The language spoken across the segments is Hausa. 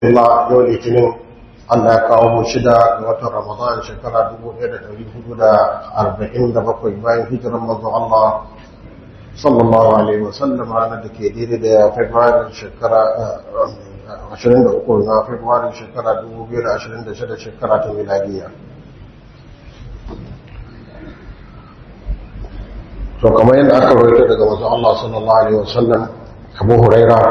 Allah yau litinin Allah ya kawo mu shida ga watan Ramadan shekara 1447 bayan hijiran manzo Allah sallallahu alaihi wasallam ranar da ke daidai da February shekara 23 na February shekara 2026 shekara ta miladiya. To kamar yadda aka rawaito daga manzo Allah sallallahu alaihi wasallam Abu Huraira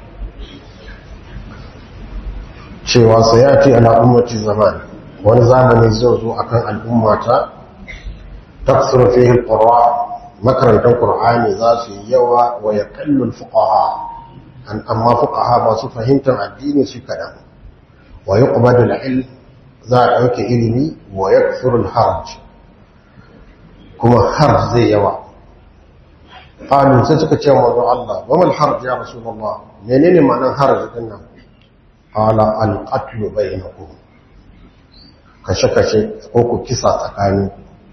cewa sayati ala ummati zaman wani zamani zai zo akan al'ummata taksuru fihi alqur'a makarantar qur'ani za su yi yawa wa yaqallu alfuqaha an amma fuqaha masu fahimtar addini su kadan wa yuqbadu alilm za a dauke ilimi wa yakthuru alharj kuma harj zai yawa qalu sai suka ce wa Allah wa mal harj ya rasulullah menene ma'anar harj din nan qala al-qatlu bainakum kashe-kashe ko ku kisa tsakani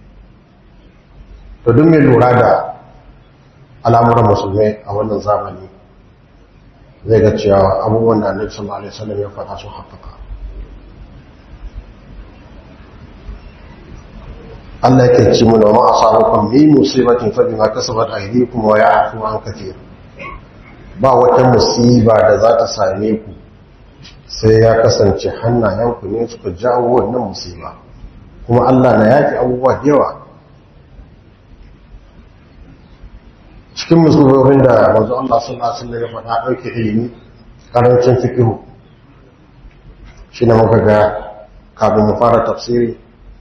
to duk mai lura da al'amuran musulmai a wannan zamani zai ga cewa abubuwan da annabi sallallahu alaihi wasallam ya faɗa sun haƙƙaƙa Allah yake ci mana ma asabakum bi musibatin fa bima kasabat aydikum wa ya'fu an kathir ba wata musiba da za ta same ku sai ya kasance hannayenku ne suka jawo wannan musiba kuma Allah na yaki abubuwa da yawa cikin musulmin da manzo Allah sallallahu alaihi wasallam ya faɗa ɗauke ilimi karancin fikihu shi ne muka ga kafin mu fara tafsiri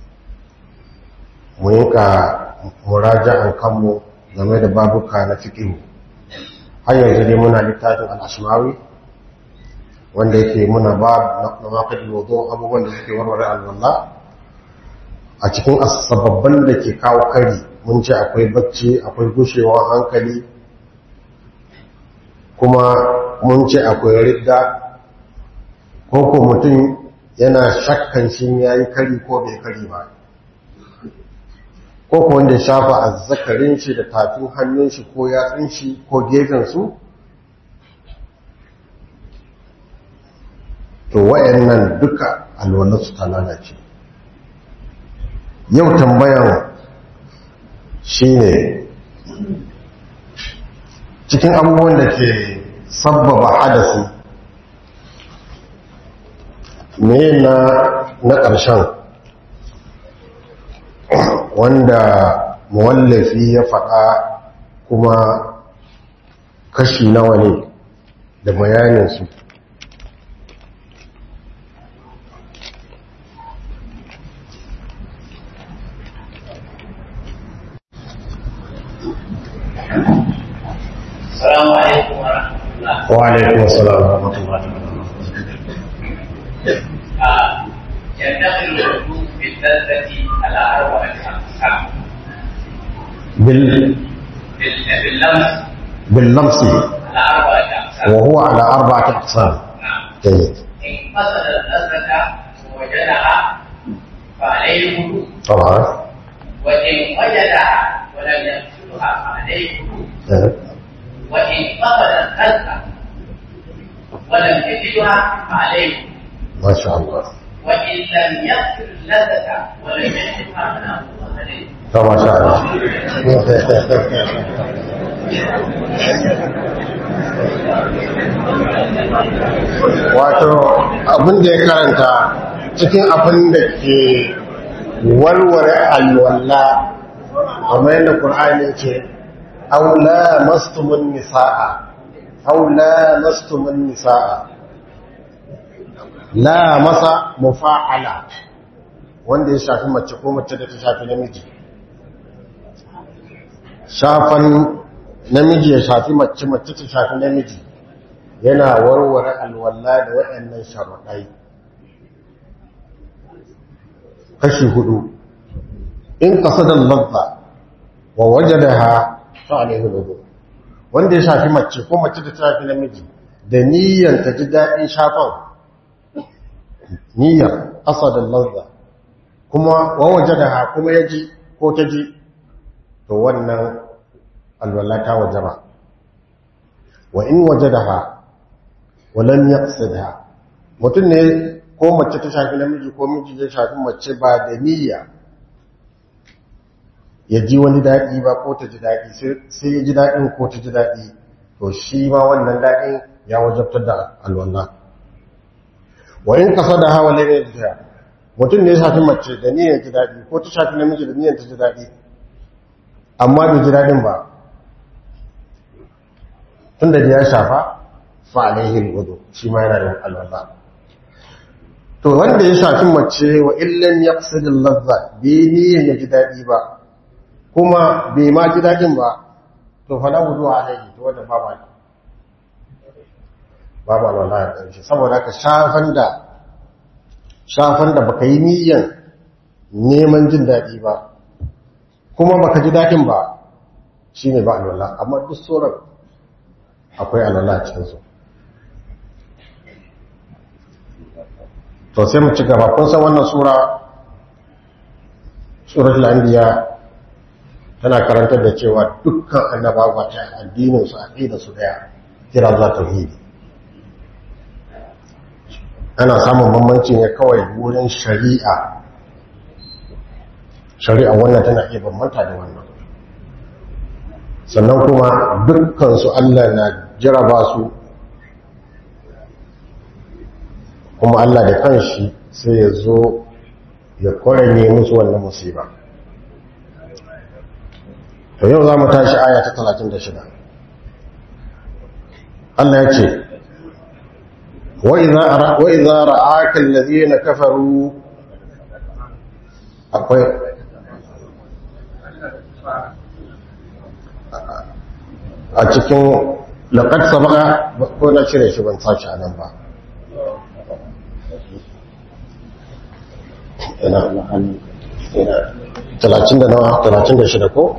mu yinka muraja'an kanmu game da babuka na fikihu har yanzu dai muna littafin al-asmawi wanda yake muna ba na makon wudu abubuwan da suke warware alwallah a cikin sababban da ke kawo kari mun ce akwai bacci akwai gushewar hankali kuma mun ce akwai ridda ko ko mutum yana shakkan shi ya yi kari ko bai kari ba ko ko wanda ya shafa azzakarin shi da tafin hannun shi ko yatsun shi ko gefen su to wayannan duka alwalarsu ta lalace yau tambayan shine cikin abubuwan da ke sabbaba hadasi me na na ƙarshen wanda muwallafi ya faɗa kuma kashi nawa ne da bayaninsu السلام عليكم ورحمة الله وعليكم السلام ورحمة الله وبركاته آه، ينتقل الوضوء باللذة على أربعة أقسام بال... بال- باللمس باللمس على أربعة أقسام وهو على أربعة أقسام نعم جيد إن قصد اللذة ووجدها فعليه الوضوء طبعا وإن وجدها ولم يقصدها فعليه الوضوء أه. وإن قصد اللذة ولم يجدها فعليه الوضوء ما شاء الله وإن لم يقصد اللذة ولم يجدها فلا وضوء عليه to ما شاء الله wato abin da ya karanta cikin abin da ke warware alwala kamar yadda ƙur'ani ce aula mastumin nisa'a aula mastumin nisa'a la masa mufa'ala wanda ya shafi mace ko mace da ta shafi namiji shafan namiji ya shafi mace mace ta shafi namiji yana warware alwala da waɗannan sharuɗai kashi hudu in qasadal ladha wa wajadaha fa alayhi wudu wanda ya shafi mace ko mace ta shafi namiji da niyyar ta ji daɗin shafan niyyar qasadal ladha kuma wa wajadaha kuma ya ji ko ta ji to wannan alwala ta wajaba wa in wajadaha wa lam yaqsidha mutum ne ko mace ta shafi namiji ko miji ya shafi mace ba da niyya ya ji wani daɗi ba ko ta ji daɗi sai ya ji daɗin ko ta ji daɗi to shi ma wannan daɗin ya wajabtar da alwallah wa in kasa da hawa lene da mutum ne ya shafi mace da niyyar ji daɗi ko ta shafi namiji da niyyar ta ji daɗi amma bai ji daɗin ba tun da ya shafa fa alaihi wudu shi ma yana da alwallah to wanda ya shafi mace wa illan yaqsidil ladha bai niyyar ya ji daɗi ba kuma bai ma ji daɗin ba to fa la wudu alaihi to wanda ba ba babu alwala ya ƙarshe saboda ka shafan da shafan da baka yi niyyar neman jin daɗi ba kuma baka ji daɗin ba shine ba alwala amma duk sauran akwai alwala a cikinsu to sai mu ci gaba kun san wannan sura suratul anbiya tana karantar da cewa dukkan annabawa ta addinin su aqida su daya kira za tauhidi ana samun bambanci ne kawai wurin shari'a shari'a wannan tana iya bambanta da wannan sannan kuma dukkan su Allah na jaraba su kuma Allah da kanshi sai ya zo ya kwaranye musu wannan musiba to yau za mu tashi aya ta 36 Allah ya ce wa idza ra'aka alladhina kafaru akwai a cikin laqad sabaqa ko na cire shi ban sashi anan ba ina talatin da nawa talatin da shida ko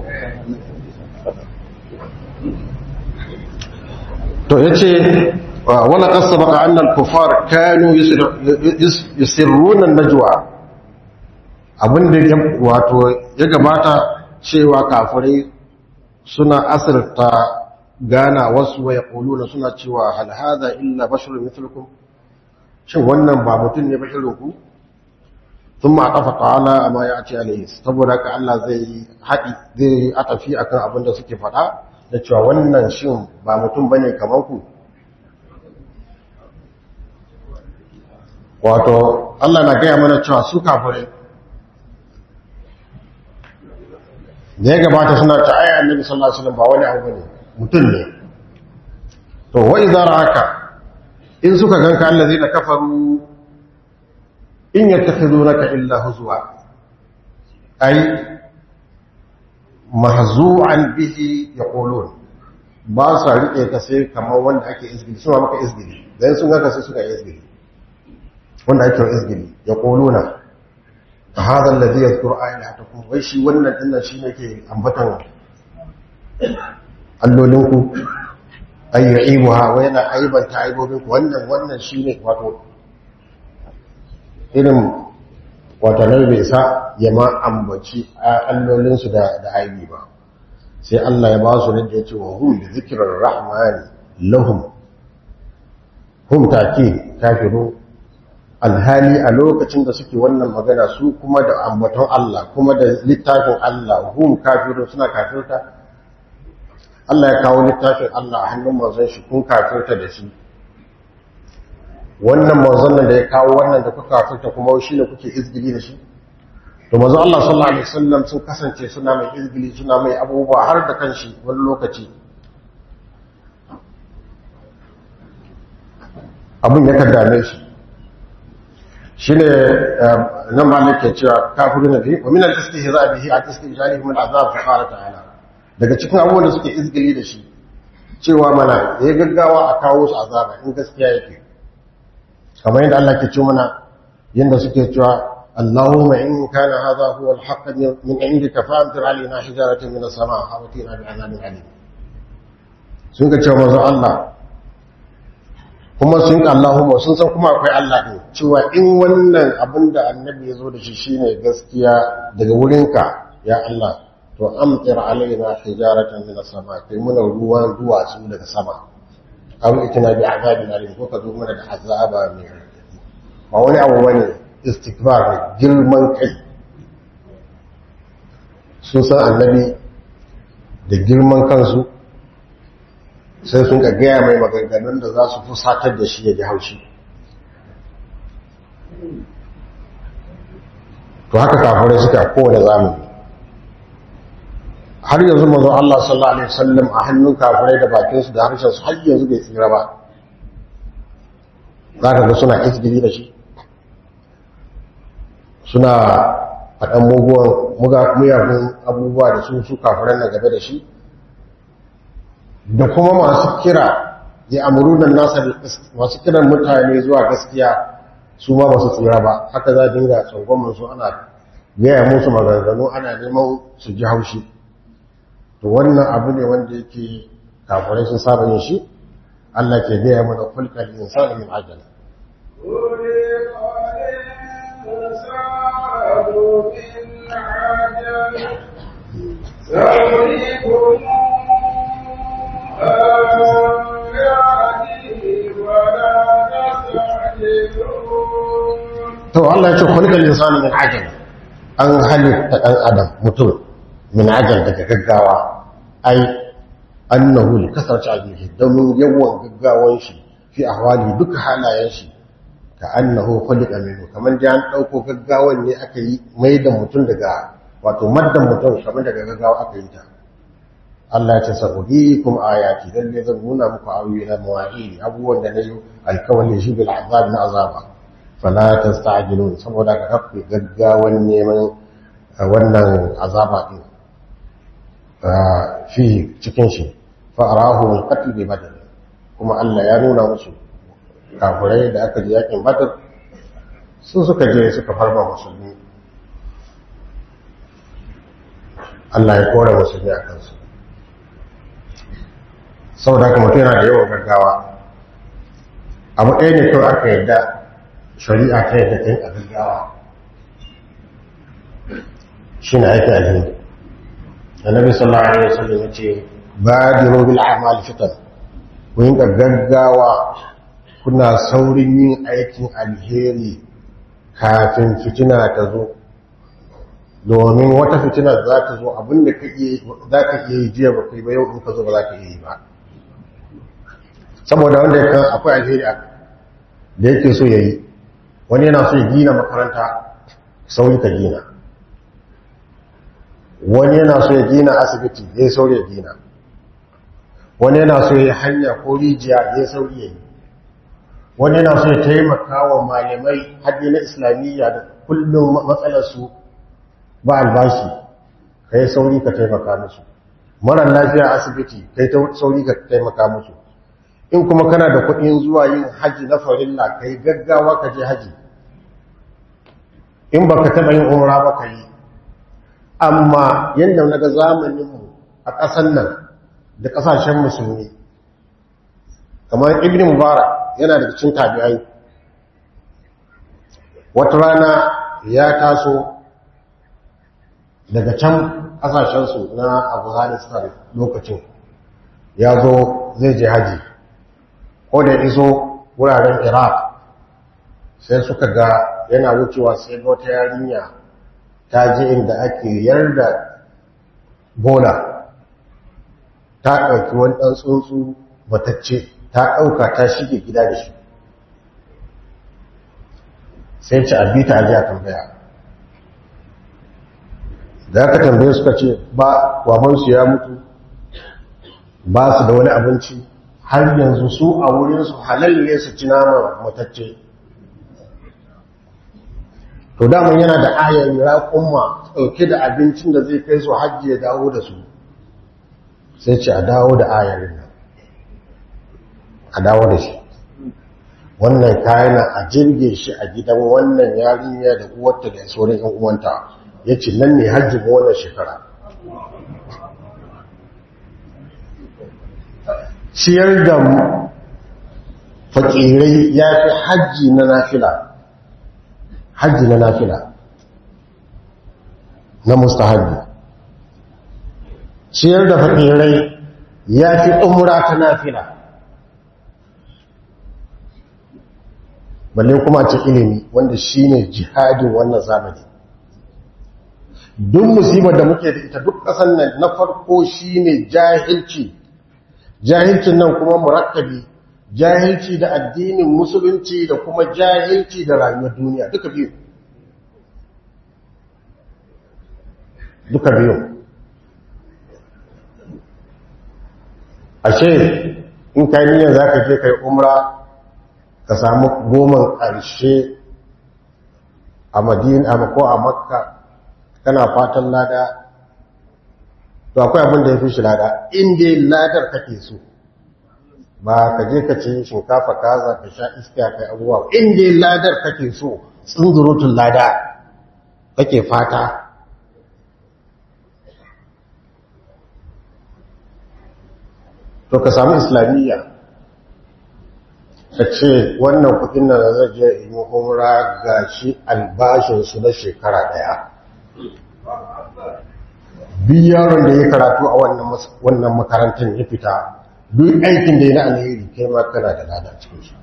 to ya ce wani ƙasa baka annal kufar kanu yusirrunan najwa abinda wato ya gabata cewa kafirai suna asirta gana wasu waya ƙuluna suna cewa halhada illa bashirin mitulkum shin wannan ba mutum ne bashirinku sun ma ƙafa ta'ala amma ya ce alayhi saboda ka Allah zai haɗi zai atafi akan abin da suke faɗa da cewa wannan shin ba mutum bane kamar ku wato Allah na gaya mana cewa su kafirai da ya gabata suna ta aya annabi sallallahu alaihi wasallam ba wani abu bane mutum ne to wa idza ra'aka in suka ganka allazina kafaru in yattakhidunaka illa huzwa ay mahzu'an bihi yaqulun ba sa rike ka sai kamar wanda ake izgili suna maka izgili dan sun ga sai suka izgili wanda ake izgili yaquluna hadha alladhi yadhkuru ayatakum wai shi wannan dinnan shi ne ke ambatan allolinku ayyuibuha wa yana aibanta aibobinku wannan wannan shine wato irin watanar bai sa ya ma ambaci allolinsu da aibi ba sai Allah ya ba su da ya ce wa hum da zikirar rahmani lahum hum take kafiru alhali a lokacin da suke wannan magana su kuma da ambaton Allah kuma da littafin Allah hum kafiru suna kafirta Allah ya kawo littafin Allah a hannun manzon shi kun kafirta da shi wannan manzon nan da ya kawo wannan da kuka kafirta kuma shi ne kuke izgili da shi to manzon Allah sallallahu alaihi wasallam sun kasance suna mai izgili suna mai abubuwa har da kanshi wani lokaci abin ya kaddame shi shine nan malik ke cewa kafirun nabi wa min al-istihza bihi al-istijali min al-azab fa qala ta'ala daga cikin abubuwan da suke izgili da shi cewa mana ya gaggawa a kawo su azaba in gaskiya yake kamar yadda Allah ke ce mana yadda suke cewa Allahumma in kana hadha huwa al-haqq min indika fa amtir alaina hijaratan min as-sama' aw atina bi azabin alim sun ga cewa manzo Allah kuma sun ka Allahumma sun san kuma akwai Allah din cewa in wannan abin da annabi ya zo da shi shine gaskiya daga wurinka ya Allah to amtir alaina hijaratan min as-sama' kai muna ruwan duwatsu daga sama aw itina bi azabin alim ko ka zo mana da azaba mai ba wani abu bane istikbar ne girman kai sun san annabi da girman kansu sai sun ka gaya mai maganganun da za su fusatar da shi ya ji haushi to haka kafirai suka kowane zamani har yanzu manzo Allah sallallahu alaihi wasallam a hannun kafirai da bakinsu da harshen su har yanzu bai tsira ba za ka ga suna isgiri da shi suna faɗan muguwan muyagun abubuwa da su su kafiran na gabe da shi da kuma masu kira ya amuru da nasa masu kiran mutane zuwa gaskiya su ma basu tsira ba haka za dinga tsangwamin su ana gaya musu maganganu ana neman su ji haushi to wannan abu ne wanda yake kafirai sun saba yin shi Allah ke gaya mana kulkal insani min ajal سأريكم to Allah ya ce kulkal insani min ajal an halitta dan adam mutum min ajal daga gaggawa ai annahu li kasarci ajihi domin yawan gaggawan shi fi ahwali duka halayen shi ka annahu khuliqa minhu kaman da an dauko gaggawan ne aka yi mai da mutum daga wato maddan mutum kamar daga gaggawa aka yi ta Allah ya ce sa'udikum ayati lalle zan nuna muku ayoyi na mawa'ili abubuwan da nayi alkawali shi bil azab na azaba fala tasta'jilun saboda ka kafi gaggawan neman wannan azaba din fi cikin shi fa arahu al-qatl bi badr kuma Allah ya nuna musu kafirai da aka je yakin badr su suka je suka farma musulmi Allah ya kore musulmi a kansu saboda haka mutum yana da yawan gaggawa abu ɗaya ne kawai aka yadda shari'a ta yadda ta yi a gaggawa shi na aiki alheri annabi sallallahu alaihi wasallam ya ce badiru bil a'mal fitan ku yi gaggawa kuna saurin yin aikin alheri kafin fitina ta zo domin wata fitina za ta zo abinda za ka iya yi jiya ba kai ba yau in ka zo ba za ka iya yi ba saboda wanda ya kan akwai alheri da yake so ya yi wani yana so ya gina makaranta sauri ka gina wani yana so ya gina asibiti ya yi sauri ya gina wani yana so ya yi hanya ko rijiya ya yi sauri ya yi wani yana so ya taimaka wa malamai haddi na islamiyya da kullum matsalarsu ba albashi ka yi sauri ka taimaka musu marar lafiya asibiti ka yi sauri ka taimaka musu in kuma kana da kuɗin zuwa yin haji na farilla ka yi gaggawa ka je haji in ba ka taɓa yin umra ba ka yi amma yadda na ga zamaninmu a ƙasan nan da ƙasashen musulmi kamar ibn mubarak yana da cikin tabi'ai wata rana ya taso daga can ƙasashensu na afghanistan lokacin ya zo zai je haji ko da iso wuraren iraq sai suka ga yana wucewa sai ga wata yarinya ta je inda ake yarda bola ta ɗauki wani ɗan tsuntsu batacce ta ɗauka ta shige gida da shi sai ci abita a jiya tambaya da aka tambaye suka ce ba wabansu ya mutu ba su da wani abinci har yanzu su a wurinsu halalle su ci nama matacce to daman yana da ayar raƙumma ɗauke da abincin da zai kai su hajji ya dawo da su sai ce a dawo da ayarin nan a dawo da shi wannan kayan a jirge shi a gidan wannan yarinya da uwarta da sauran yan uwanta ya ce nan ne hajjin wannan shekara ciyar da fakirai ya fi hajji na nafila hajji na nafila na mustahabbi ciyar da fakirai ya fi umra ta nafila balle kuma ce ilimi wanda shine jihadin wannan zamani duk musibar da muke da ita duk ƙasar nan na farko shine jahilci jahilcin nan kuma murakkabi jahilci da addinin musulunci da kuma jahilci da rayuwar duniya duka biyu duka biyu ashe in ka niyyar za ka je kai umra ka samu goman ƙarshe a madina ko a makka kana fatan lada to akwai abin da ya fi shi lada inda ladar kake so ba ka je ka ce shinkafa kaza ka sha iska kai abubuwa inda ladar kake so tsunzurutun lada kake fata to ka samu islamiyya ka ce wannan kudin da zai je yi umra ga shi albashinsu na shekara daya duk yaron da ya karatu a wannan makarantar ya fita duk aikin da ya na alheri kai ma kana da lada cikin shi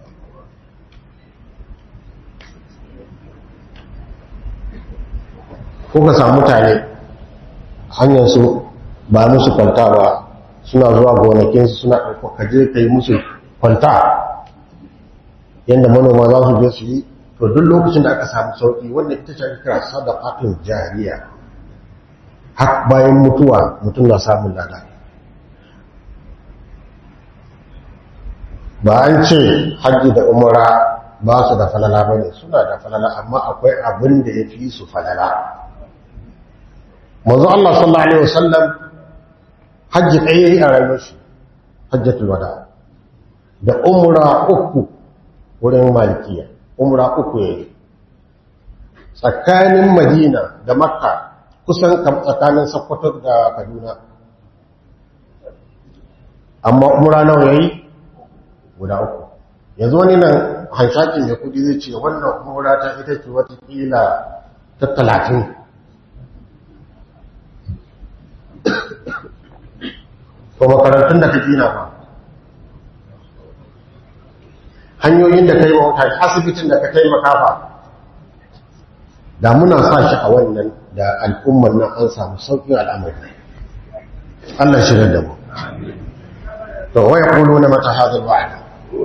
ko ka samu mutane hanyar su ba musu kwanta ba suna zuwa gonakinsu suna ɗauka kaje ka yi musu kwanta yadda manoma za su je su yi to duk lokacin da aka samu sauƙi wanda ita ce kira sadaqatun jariya har bayan mutuwa mutum na samun lada ba an ce hajji da umara ba su da falala ba ne suna da falala amma akwai abin da ya fi su falala mazu Allah sallallahu Alaihi wasallam hajji ɗaya yi a rayuwar shi hajjatul wada da umra uku wurin malikiya umra uku ya yi tsakanin madina da makka kusan tsakanin sakkwato da kaduna amma umra nawa ya yi guda uku yanzu wani nan hanshakin da kudi zai ce wannan umra ta ita ce watakila ta talatin to makarantun da ka gina ba hanyoyin da ka yi wauta asibitin da ka taimaka ba da muna sa shi a wannan da al'ummar nan an samu sauƙin al'amari Allah shirar da mu to waya kulu na mata hazar wa'ada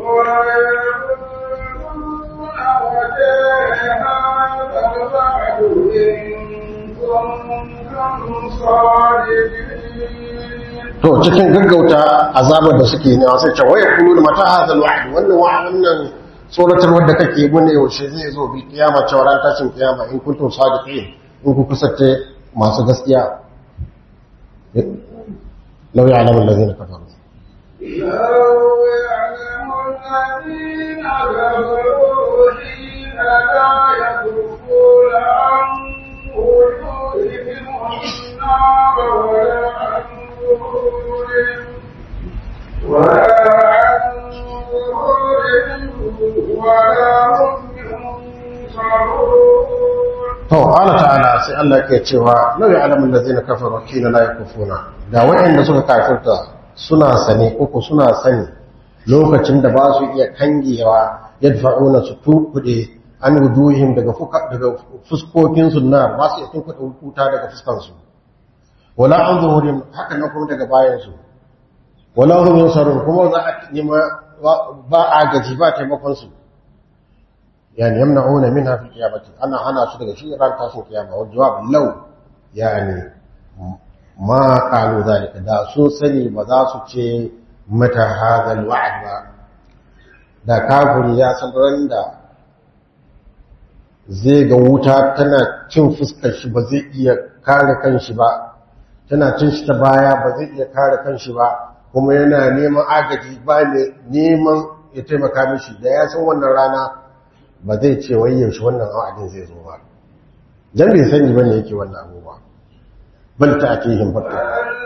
to cikin gaggauta azabar da suke ne sai ce waya kulu da mata hazal wa'd wannan wannan tsoratar wanda kake bune yaushe zai zo bi kiyama cewa ran tashin kiyama in kuntum sadiqin in ku kusace masu gaskiya law ya'lamu alladhina kafaru لو يعلم الذين كفروا حين لا يكفون عن وجوههم النار ولا عن ظهورهم ولا عن ظهورهم ولا هم ينصرون to Allah ta'ala sai Allah ke cewa law ya'lamu allazina kafaru hina la yakufuna da wayanda suka kafirta suna sane uku suna sani lokacin da ba su iya kangewa yadfa'una su tukude an wujuhim daga fuka daga fuskokin su na ba su iya tukude wuta daga fuskan su wala an zuhurin haka na kuma daga bayan su wala hum yunsarun kuma za a nima ba a gaji ba taimakon su يعني يمنعون منها في القيامة أنا أنا أشد شيء ران تاسم القيامة والجواب لو يعني ما قالوا ذلك دا سو سني بدا سو ce mata هذا الوعد ba da kafiri ya san ran da zai ga wuta tana cin fuskar shi ba zai iya kare kanshi ba tana cin shi ta baya ba zai iya kare kanshi ba kuma yana neman agaji ba ne neman ya taimaka mishi da ya san wannan rana ba zai ce wai yaushe wannan wa'adin zai zo ba jan bai sani bane yake wannan abu ba bal ta ake yin barka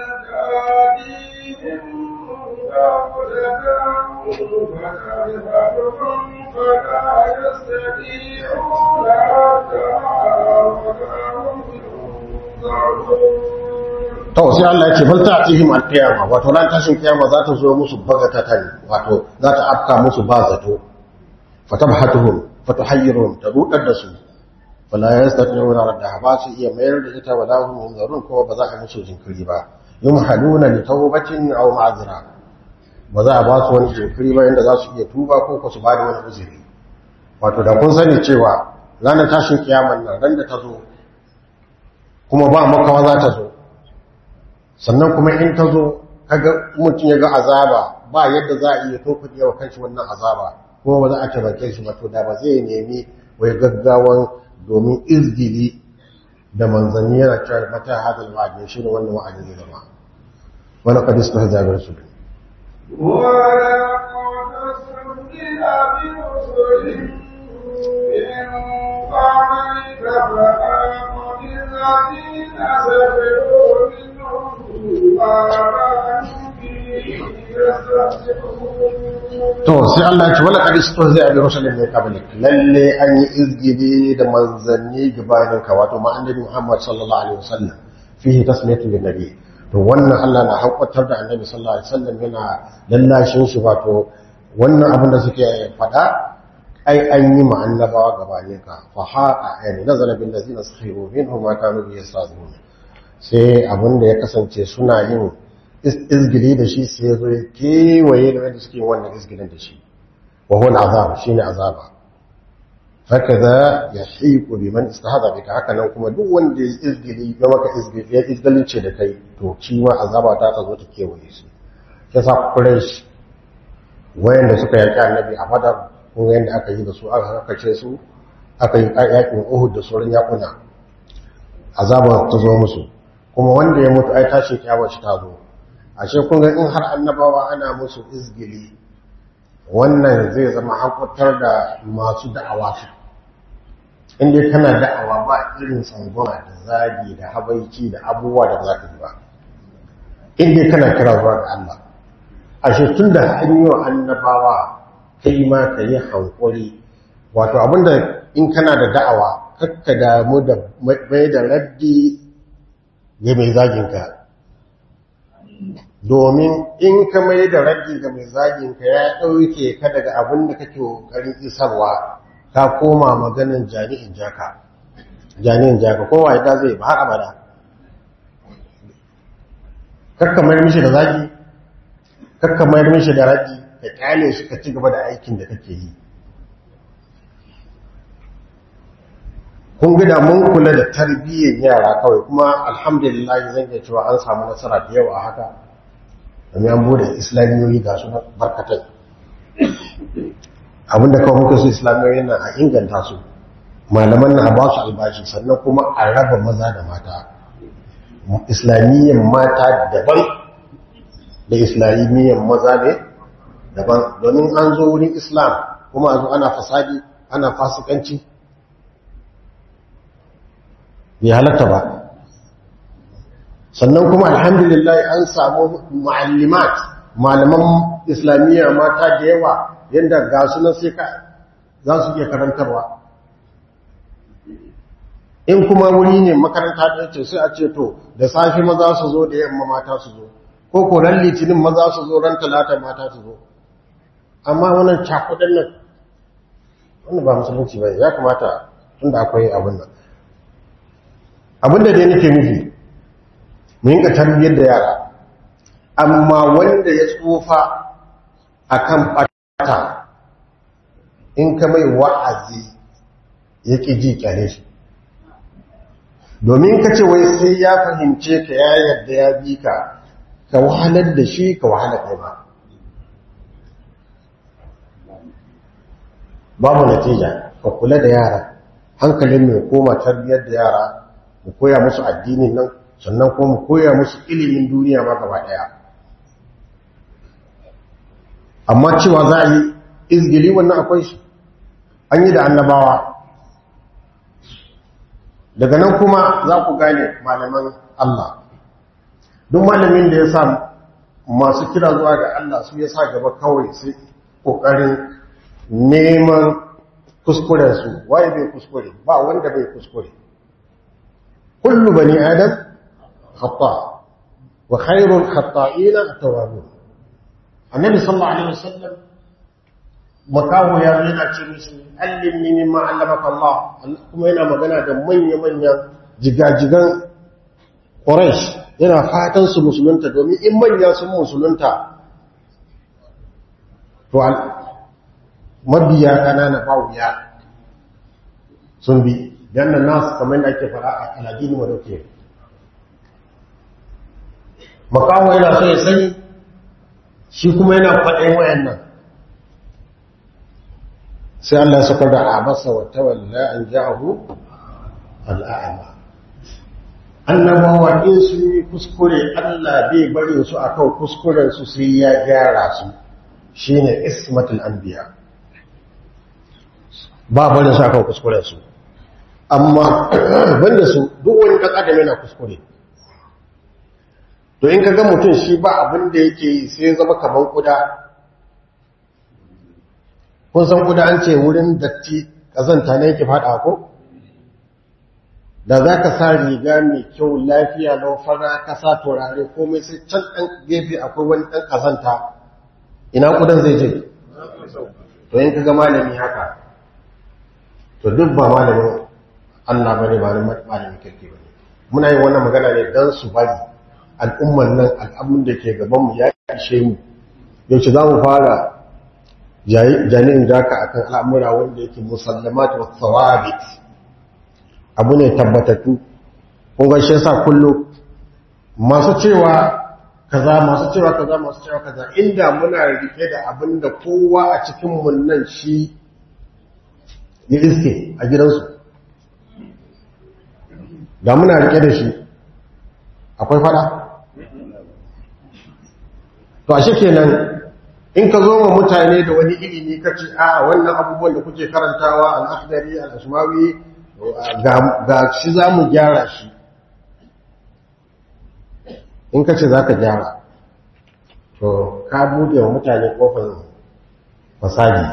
to sai Allah ya ce bal ta ake yin alqiyama wato ran tashin kiyama za ta zo musu bagatatan wato za ta afka musu ba zato fatabhatuhum fatuhayyiruhum tadudar da su wala yastati'una raddaha ba su iya mayar da ita wala hum yunzarun kuma ba za a musu jinkiri ba yumhaluna li tawbatin aw ma'zira ba za a ba su wani jinkiri ba yanda za su iya tuba ko ko su ba da wani uzuri wato da kun sani cewa ranar tashin kiyaman nan ran da ta zo kuma ba makawa za ta zo sannan kuma in ta zo kaga mutum ya ga azaba ba yadda za a iya tofa wa kanshi wannan azaba kuma ba za a taimake shi ba to da ba zai nemi wai gaggawan domin izgili da manzanni yana cewa mata hadal wa'adi shi ne wannan wa'adi zai zama wani kadis ta hajjabar su ولقد استهزئ برسل من قبلك فحاق بالذين سخروا منهم ما كانوا به يستهزئون to sai Allah ya ce wala kadis ta hajjabar rusulun min qablik lalle an yi izgili da manzanni gabanin ka wato ma annabi Muhammad sallallahu alaihi wasallam fihi tasmiyatu lin nabi to wannan Allah na haƙwatar da annabi sallallahu alaihi wasallam yana lallashin shi wato wannan abin da suke faɗa ai an yi ma annabawa gabanin ka fa haqa yani nazala bil ladina sakhiru minhum ma kanu bi yastazun sai abin da ya kasance suna yin izgili da shi sai ya zo ya kewaye da wanda suke yin wannan izgilin da shi wa huwa azab shine azaba hakaza yahiqu biman istahada bika haka nan kuma duk wanda ya izgili ya maka izgili ya izgalince da kai to shi ma azaba ta ta zo ta kewaye shi yasa quraish wayanda suka yaki annabi a badar kun ga yanda aka yi da su aka kace su aka yi yakin uhud da sauran yakuna azaba ta zo musu kuma wanda ya mutu ai tashi kiyama shi ta zo ashe kun ga in har annabawa ana musu izgili wannan zai zama hakutar da masu da'awa su inda kana da'awa ba irin tsangwama da zagi da habaici da abubuwa da za ka yi ba inda kana kira zuwa ga Allah ashe tun da hanyo annabawa kai ma ka yi hankuri wato abinda in kana da da'awa kakka damu da mai da raddi ga mai zaginka domin in ka mai da raddi ga mai zaginka ya ɗauke ka daga abin da kake ƙoƙarin isarwa ka koma maganin jami'in jaka jami'in jaka kowa ya zai ba har abada kakka mayar mishi da zagi kakka mayar mishi da raddi ka kyale shi ka ci gaba da aikin da kake yi kun gida mun kula da tarbiyyar yara kawai kuma alhamdulillah zan iya cewa an samu nasara da yawa a haka domin an bude islamiyoyi ga su barkatai abinda kawai muka su islamiyoyi na a inganta su malaman na a ba su albashi sannan kuma a raba maza da mata islamiyyar mata daban da islamiyyar maza ne daban domin an zo wurin islam kuma a zo ana fasadi ana fasikanci bai halatta ba sannan kuma alhamdulillah an samu ma'allimat malaman islamiyya mata da yawa yadda ga sunan sai ka za su iya karantarwa in kuma wuri ne makaranta da ce sai a ce to da safi maza su zo da yamma mata su zo ko ko ran litinin maza su zo ran talata mata su zo amma wannan cakudan nan wannan ba musulunci ba ya kamata tunda akwai abin nan abin da dai nake nufi mu yinka tarbiyyar da yara amma wanda ya tsufa akan bata in ka mai wa'azi ya ƙi ji kyale shi domin ka ce wai sai ya fahimce ka ya yarda ya bi ka ka wahalar da shi ka wahala kai ba babu natija ka kula da yara hankalin mai koma tarbiyyar da yara mu koya musu addinin nan sannan kuma mu koya musu ilimin duniya ma gaba daya amma cewa za a yi izgili wannan akwai shi an yi da annabawa daga nan kuma za ku gane malaman Allah duk malamin da ya sa masu kira zuwa ga Allah su ya sa gaba kawai sai ƙoƙarin neman kuskurensu waye bai kuskure ba wanda bai kuskure kullu bani adam khata wa khairul khata'ina at-tawwabun annabi sallallahu alaihi wasallam makaho ya zo yana ce musu allimni mimma allamaka Allah kuma yana magana da manya-manyan jigajigan Quraysh yana fatan su musulunta domin in manya sun musulunta to mabiya kanana ba wuya sun bi dan nas kamar da ake fara a aladini wa dauke makaho yana so ya sani shi kuma yana faɗin wayannan sai Allah ya sakar da abasa wa tawalla an ja'ahu al'a'ma annabawa in su yi kuskure Allah bai bari su akan kuskuren su sai ya gyara su shine ismatul anbiya ba barin su akan kuskuren su amma banda su duk wani dan adam yana kuskure to in kaga mutum shi ba abin da yake yi sai zama kaman kuda kun san kuda an ce wurin datti kazanta ne yake fada ko da za ka sa riga mai kyau lafiya lau fara ka sa turare komai sai can ɗan gefe akwai wani ɗan kazanta ina kudan zai je to in kaga malami haka to duk ba malamin Allah bane ba malamin kirki bane muna yin wannan magana ne dan su bari al'umman nan al'amun da ke gabanmu ya ishe mu yaushe za mu fara jami'in jaka a kan al'amura wanda yake musallamat wa tsawabit abu ne tabbatattu kunga shi yasa kullu masu cewa kaza masu cewa kaza masu cewa kaza inda muna rike da abin da kowa a cikin mun nan shi ya iske a gidansu da muna rike da shi akwai fada to ashe kenan in ka zo wa mutane da wani ilimi ka ce a wannan abubuwan da kuke karantawa al-akhdari al-ashmawi ga shi za mu gyara shi in ka ce za ka gyara to ka buɗe wa mutane kofar fasadi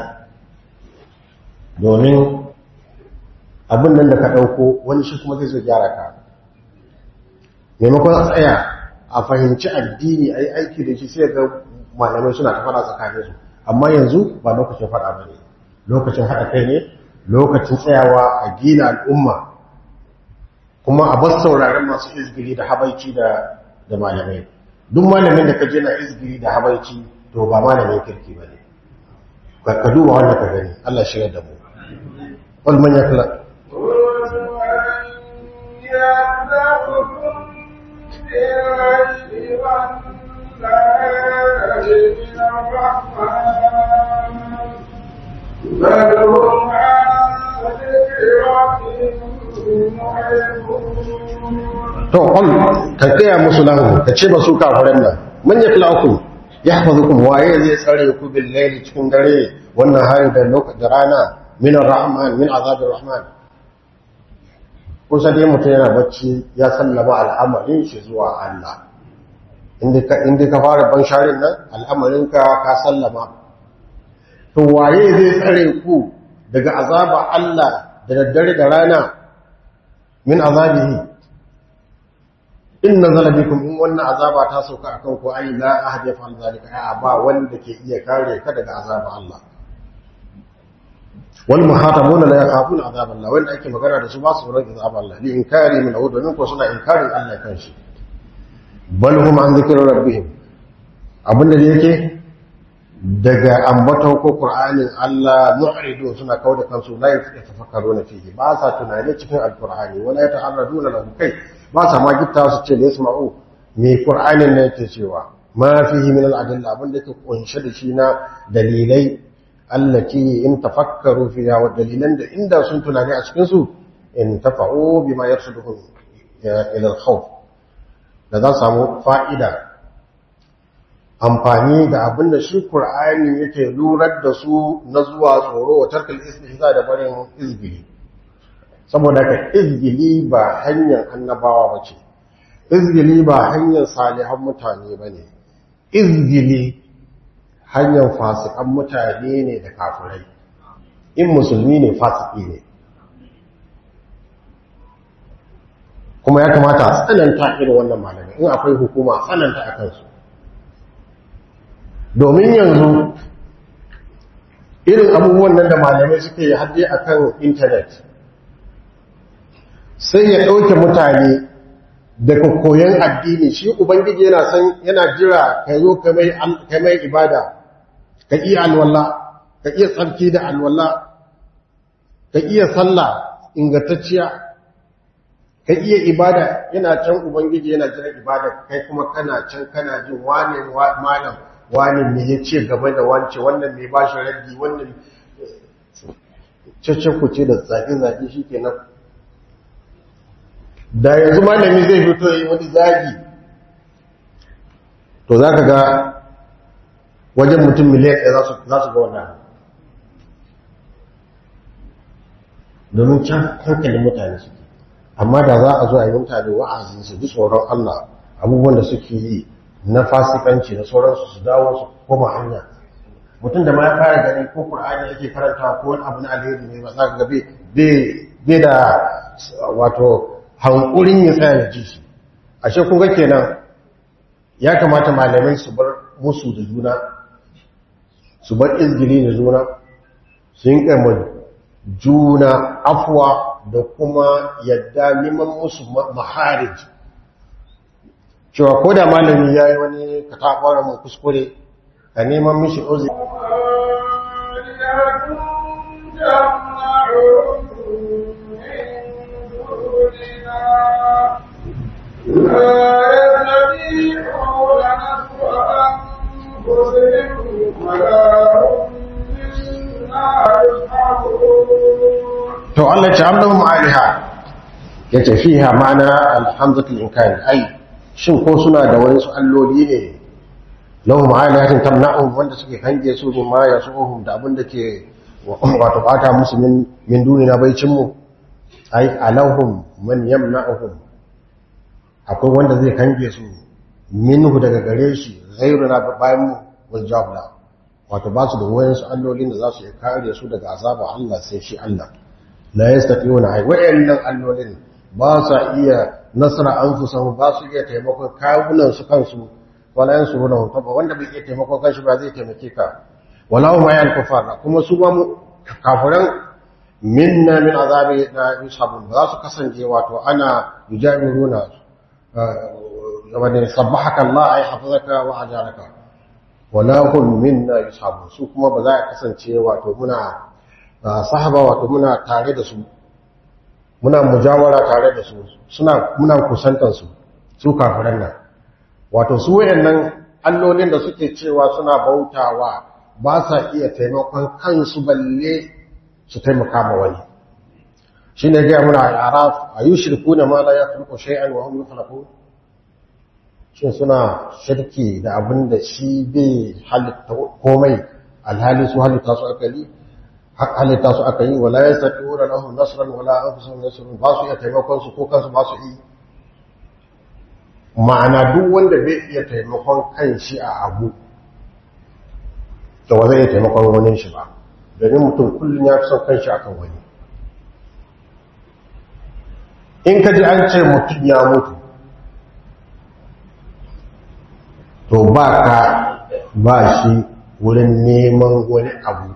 domin abin nan da ka ɗauko wani shi kuma zai zo gyara ka maimakon a tsaya a fahimci addini a yi aiki da shi sai ga malamai suna ta fada tsakanin su amma yanzu ba lokacin fada ba ne lokacin haɗa kai ne lokacin tsayawa a gina al'umma kuma a bar sauraron masu izgiri da habaici da da malamai duk malamin da ka je na izgiri da habaici to ba malamin kirki ba ne ka duba wannan ka gani Allah shi da mu wal man yakla to qul ka kaya musu lahu ka ce ba su kafiran nan man yaklaukum yahfazukum waye zai tsare ku bil layli cikin dare wannan hari da lokacin rana min ar-rahman min azab ar-rahman kusa dai mutum yana bacci ya sallama al'amarin shi zuwa Allah inda ka fara ban sharin nan al'amarinka ka sallama to waye zai tsare ku daga azaba Allah da daddare da rana min azabihi in nazala bikum in wannan azaba ta sauka akan ku ai la ahad ya fa'al zalika ya ba wanda ke iya kare ka daga azaba Allah wal muhatabuna la yaqafuna azab Allah wanda ake magana da su ba su tsoron azab Allah li inkari min awd min ko suna inkarin Allah kan shi bal hum an dhikri rabbihim abinda da yake daga ambaton ko qur'anin Allah mu'ridu suna kauda kansu la yatafakkaruna fihi ba sa tunani cikin alqur'ani wala yata'arraduna lahu kai ba sa ma gitta su ce da yasma'u me qur'anin ne yake cewa ma fihi min al-adilla abinda yake kunshe da shi na dalilai allati in tafakkaru fiha wa dalilan da inda sun tunani a cikin su in tafa'u bima yarsuduhum ila al-khawf da za samu fa'ida amfani da abin da shi Qur'ani yake lurar da su na zuwa tsoro wa tarkal istihza da barin izgili saboda ka izgili ba hanyar annabawa bace izgili ba hanyar salihan mutane bane izgili hanyar fasikan mutane ne da kafirai in musulmi ne fasiki ne kuma ya kamata a tsananta irin wannan malamai in akwai hukuma a tsananta a kansu domin yanzu irin abubuwan nan da malamai suke yi hadde a kan intanet sai ya ɗauke mutane daga koyon addini shi ubangiji yana san yana jira ka zo ka mai ibada ka iya alwala ka iya tsarki da alwala ka iya sallah ingantacciya ka iya ibada yana can ubangiji yana jira ibada kai kuma kana can kana jin wane malam wane ne ya ce gaba da wance wannan mai ba shi raddi wannan cece ku ce da zaƙi-zaƙi shi kenan da yanzu malami zai fito yi wani zagi to za ka ga wajen mutum miliyan ɗaya za su ga wannan domin can hankalin mutane suke amma da za a zo a yi mutane wa'azin su ji tsoron Allah abubuwan da suke yi na fasikanci da sauransu su dawo su koma hanya mutum da ma ya fara gani ko Qur'ani yake karanta ko wani abu na alheri ne ba za ka ga bai da wato hankurin ya tsaya da ji shi ashe kun ga kenan ya kamata malamai su bar musu da juna su bar izgili da juna su yi juna afuwa da kuma yadda neman musu maharij cewa ko da malami ya yi wani katakwara mai kuskure a neman mishi ozi to Allah ce Allahum aliha ya tafiha mana alhamzatul inkari ai shin ko suna da wani su alloli ne lahum alihatin tamna'um wanda suke hange su min ma yasuhum da abin da ke wato bata musu min min dunina baicin mu ai alahum man yamna'uhum akwai wanda zai kange su minhu daga gare shi ghairuna bayan mu wajabla wato ba su da wayansu allolin da za su iya kare su daga azaba Allah sai shi Allah la yastati'una ai wayannan allolin ba sa iya nasara anfusahum ba su iya taimakon kawunan su kansu wala yansuruna ba wanda bai iya taimakon kanshi ba zai taimake ka wala hum ayal kufar kuma su ba mu kafiran minna min azabi na yusabun ba za su kasance wato ana yujamiruna wani sabbahaka Allah ay hafazaka wa ajaraka wala hum minna yusabun su kuma ba za a kasance wato muna sahaba wato muna tare da su muna mujawara tare da su suna muna kusantar su su kafiran nan wato su wayannan allolin da suke cewa suna bautawa ba sa iya taimakon kansu balle su taimaka ma wani shine ga muna al-araf ayushrikuna ma la yakhluqu shay'an wa hum yakhluqun shin suna shirki da abin da shi bai halitta komai alhali su halitta su akali halitta su aka yi wala ya sati wura lahun nasirar wala an fi sun nasirar ba su iya taimakon su ko kansu ba su yi ma'ana duk wanda bai iya taimakon kan shi a abu da wa zai iya taimakon wani shi ba domin mutum kullum ya fi son kan shi akan wani in ka ji an ce mutum ya mutu to ba ka ba shi wurin neman wani abu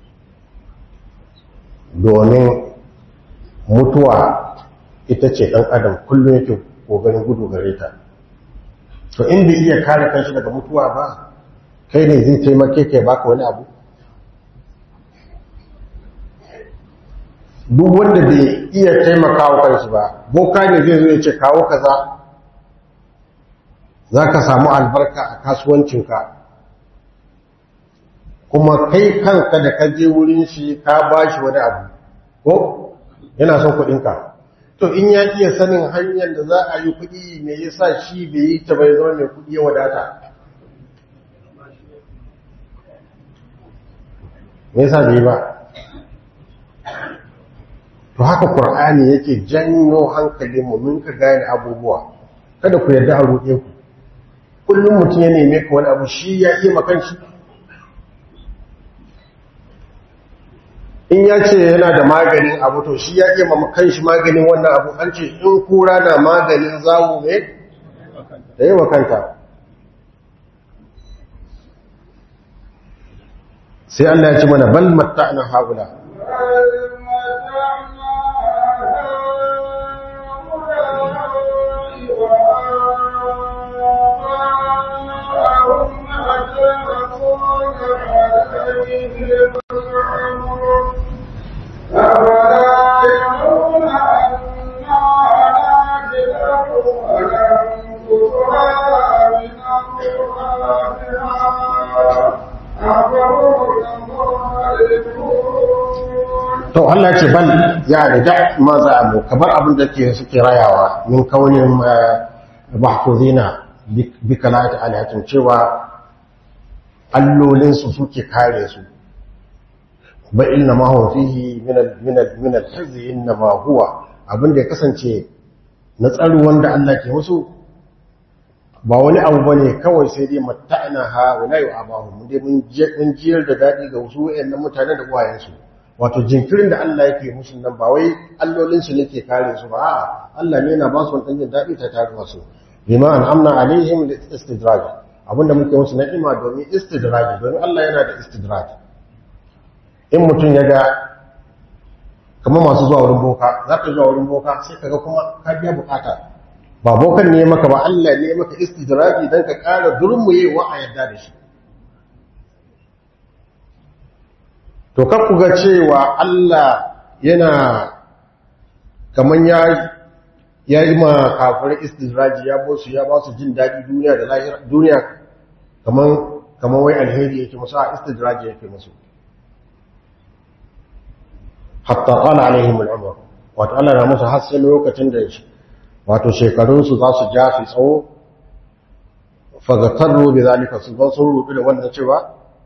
domin mutuwa ita ce ɗan adam kullum yake ƙoƙarin gudu gare ta to in bai iya kare kanshi daga mutuwa ba kai ne zai taimake kai baka wani abu duk wanda bai iya taimakawa kanshi ba boka ne zai zo ya ce kawo kaza za ka samu albarka a kasuwancinka kuma kai kanka da ka je wurin shi ka ba shi wani abu ko yana son kuɗinka to in ya iya sanin hanyar da za a yi kuɗi me yasa shi bai yi ta bai zama mai kuɗi ya wadata me yasa bai ba to haka qur'ani yake janyo hankalin mu mun ka gane abubuwa kada ku yarda a roƙe ku kullum mutum ya neme ka wani abu shi ya iya makan shi in ya ce yana da maganin abu to shi ya iya makan shi maganin wannan abu an ce in kura na maganin zawo ne da yi makanta sai Allah ya ce mana bal matta'na haula to Allah ce bal ya da da ma za a mu kamar abin da ke suke rayawa min kaunin mahfuzina bi kalati alatin cewa allolin su suke kare su ba inna ma huwa fihi min al min al min al hizzi inna ma huwa abin da ya kasance na tsaro wanda Allah ke musu ba wani abu bane kawai sai dai matta'na ha wa la yu'abahu mun dai mun jiyar da dadi ga wasu wayannan mutanen da uwayensu wato jinkirin da Allah yake musu nan ba wai allolinsu ne ke kare su ba a'a Allah ne yana ba su wani jin daɗi ta tare su bima an amna alaihim li istidraj abinda muke musu na'ima domin istidraj domin Allah yana da istidraj in mutum ya ga kamar masu zuwa wurin boka za ka zuwa wurin boka sai ka ga kuma ka biya bukata ba bokan ne maka ba Allah ne maka istidraji dan ka ƙara durmuyewa a yadda da shi to ku ga cewa Allah yana kaman ya ya yi ma kafirai istidraji ya bo su ya ba su jin daɗi duniya da lahira duniya kaman kaman wai alheri yake musu a istidraji yake musu hatta qala alaihim al'umr wato Allah na musu har sai lokacin da wato shekarun su za su ja su tsawo fagataru bi zalika su zo sun rudu da wannan cewa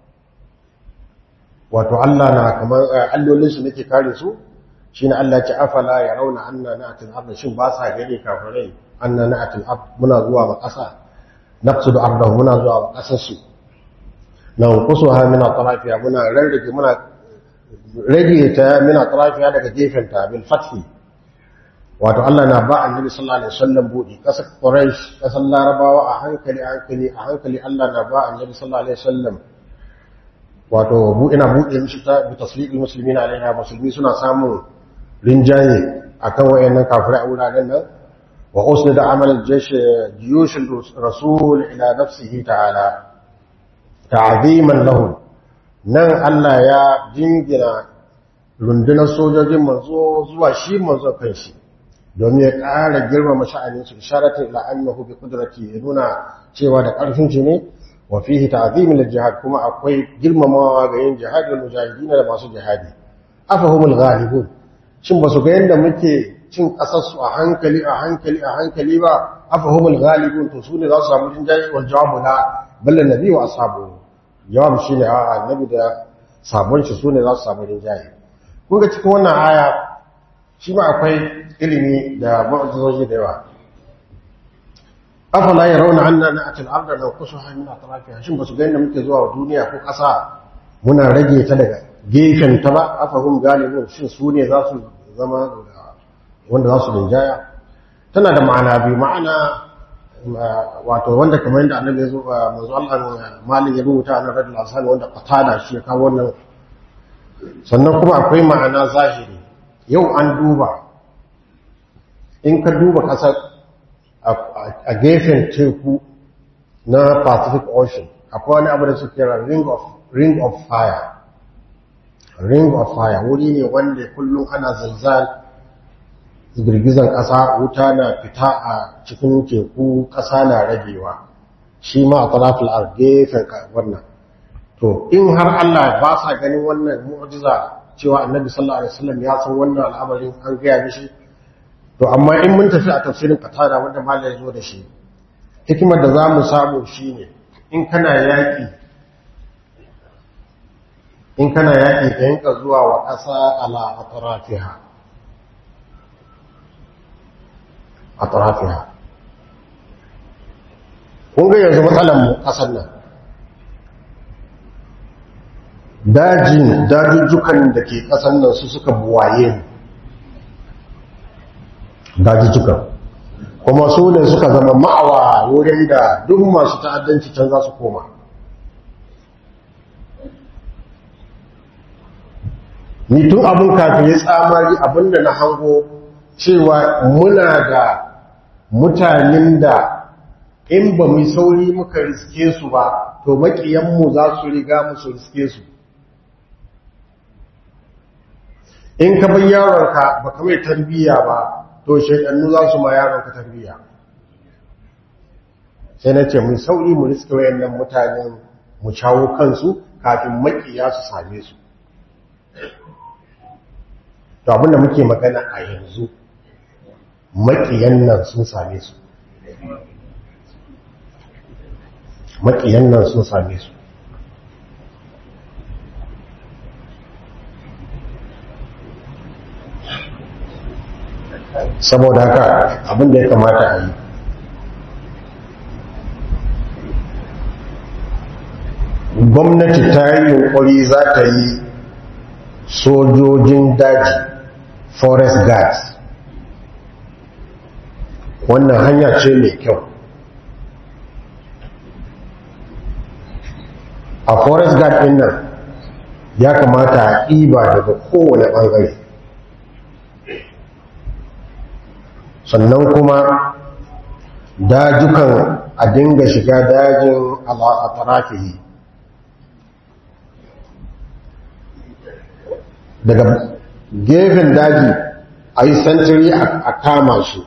wato Allah na kamar allolinsu nake kare su shi ne Allah ce afala ya rauna anna na'atil ard shin ba sa gani kafirai anna na'atil ard muna zuwa ma ƙasa naqsudu ardahu muna zuwa ma ƙasar su na kusuha min atrafiya muna rarrage muna rage ta min atrafiya daga gefen ta bil fathi wato Allah na ba annabi sallallahu alaihi wasallam budi ƙasar quraish ƙasar larabawa a hankali a hankali a hankali Allah na ba annabi sallallahu alaihi wasallam wato bu ina buɗe mishi ta bi tasliqil muslimin alaiha musulmi suna samun rinjaye akan wayannan kafirai a wuraren nan wa usnid amal jaysh jiyush rasul ila nafsihi ta'ala ta'ziman lahu nan Allah ya jingina rundunar sojojin manzo zuwa shi manzo kanshi domin ya ƙara girmama sha'anin su isharatu ila annahu bi qudrati ya nuna cewa da ƙarfin shi ne وفيه تعظيم للجهاد كما أقوي جرم ما غير جهاد والمجاهدين لما سو جهادي أفهم الغالبون shin ba su ga yadda muke cin ƙasarsu a hankali a hankali a hankali ba afahumul ghalibun to su ne za su samu jinjayi wal jawabu la balla nabi wa ashabu jawab shine a annabi da sabon shi su ne za su samu jinjayi kun ga cikin wannan aya shi ma akwai ilimi da mu'jizoji da yawa afala ya rauna anna na'atil arda law kusuha min atrafiha shin basu ga inda muke zuwa duniya ko ƙasa muna rage ta daga gefen ta ba afahum galibun shin su ne za su zama wanda za su linjaya tana da ma'ana biyu ma'ana wato wanda kamar yadda annabi ya zo manzo Allah malin ya rubuta na radul asali wanda qatada shi ya kawo wannan sannan kuma akwai ma'ana zahiri yau an duba in ka duba ƙasar a gefen teku na Pacific Ocean akwai wani abu da suke kira ring of ring of fire ring of fire wuri ne wanda kullum ana zalzal girgizan ƙasa wuta na fita a cikin teku ƙasa na ragewa shi ma a talafil a gefen wannan to in har Allah ba sa ganin wannan mu'jiza cewa annabi sallallahu alaihi wasallam ya san wannan al'amarin an gaya mishi to amma in mun tafi a tafsirin qatada wanda malai zo da shi hikimar da za mu samu shine in kana yaƙi in kana yaƙi ka yanka zuwa wa ƙasa ala atrafiha atrafiha kun ga yanzu matsalar mu ƙasar nan dajin dajujjukan da ke ƙasar nan su suka buwaye dajujjukan kuma su ne suka zama ma'awa wurin da duk masu ta'addanci can za su koma ni tun abun kafin ya tsamari abinda na hango cewa muna da mutanen da in ba mu sauri muka riske su ba to makiyanmu za su riga musu riske su in ka bar yaronka ba ka mai tarbiyya ba to shaidannu za su ma yaronka tarbiyya sai na ce mu sauri mu riske wayannan mutanen mu shawo kansu kafin makiya su same su to abinda muke magana a yanzu makiyan nan sun same su makiyan nan sun same su saboda haka abinda ya kamata a yi gwamnati ta yi yunkuri za ta yi sojojin daji forest guards wannan hanya ce mai kyau a forest guard ɗin nan ya kamata a ɗiba daga kowane ɓangare sannan kuma dajukan a dinga shiga dajin a tarafihi daga gefen daji a yi santiri a kama shi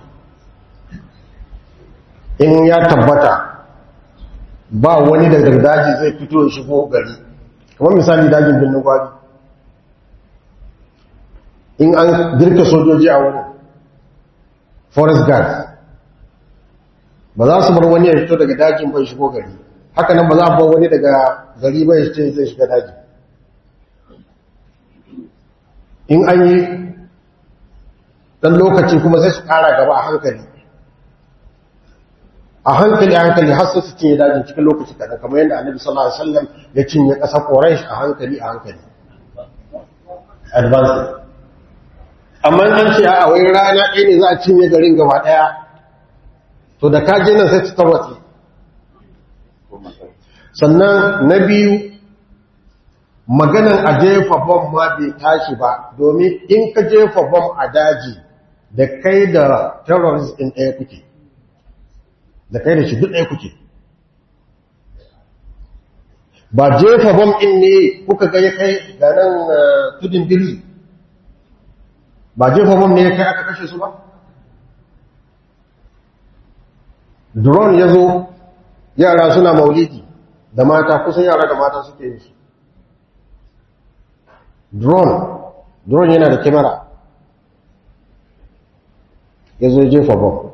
in ya tabbata ba wani daga daji zai fito ya shigo gari kamar misali dajin birnin gwari in an girka sojoji a wurin forest guard ba za su bar wani ya fito daga dajin bai shigo gari haka nan ba za a bar wani daga gari bai ce zai shiga daji in an yi dan lokaci kuma sai su kara gaba a hankali a hankali a hankali har su cinye dajin cikin lokaci kaɗan kamar yadda annabi sallallahu alaihi wasallam ya cinye ƙasar quraish a hankali a hankali advance amma an ce a wai rana ɗaya ne za a cinye garin gaba ɗaya to da kaje nan sai ta tarwatse sannan na biyu maganan a jefa bom ma bai tashi ba domin in ka jefa bom a daji da kai da terrorist ɗin ɗaya kuke da kai da shi duk ɗaya kuke ba jefa bom ɗin ne kuka ga ya kai ga nan tudun biri ba jefa bom ne ya kai aka kashe su ba drone ya zo yara suna maulidi da mata kusan yara da mata suke yi shi drone drone yana da kyamara ya zo jefa bom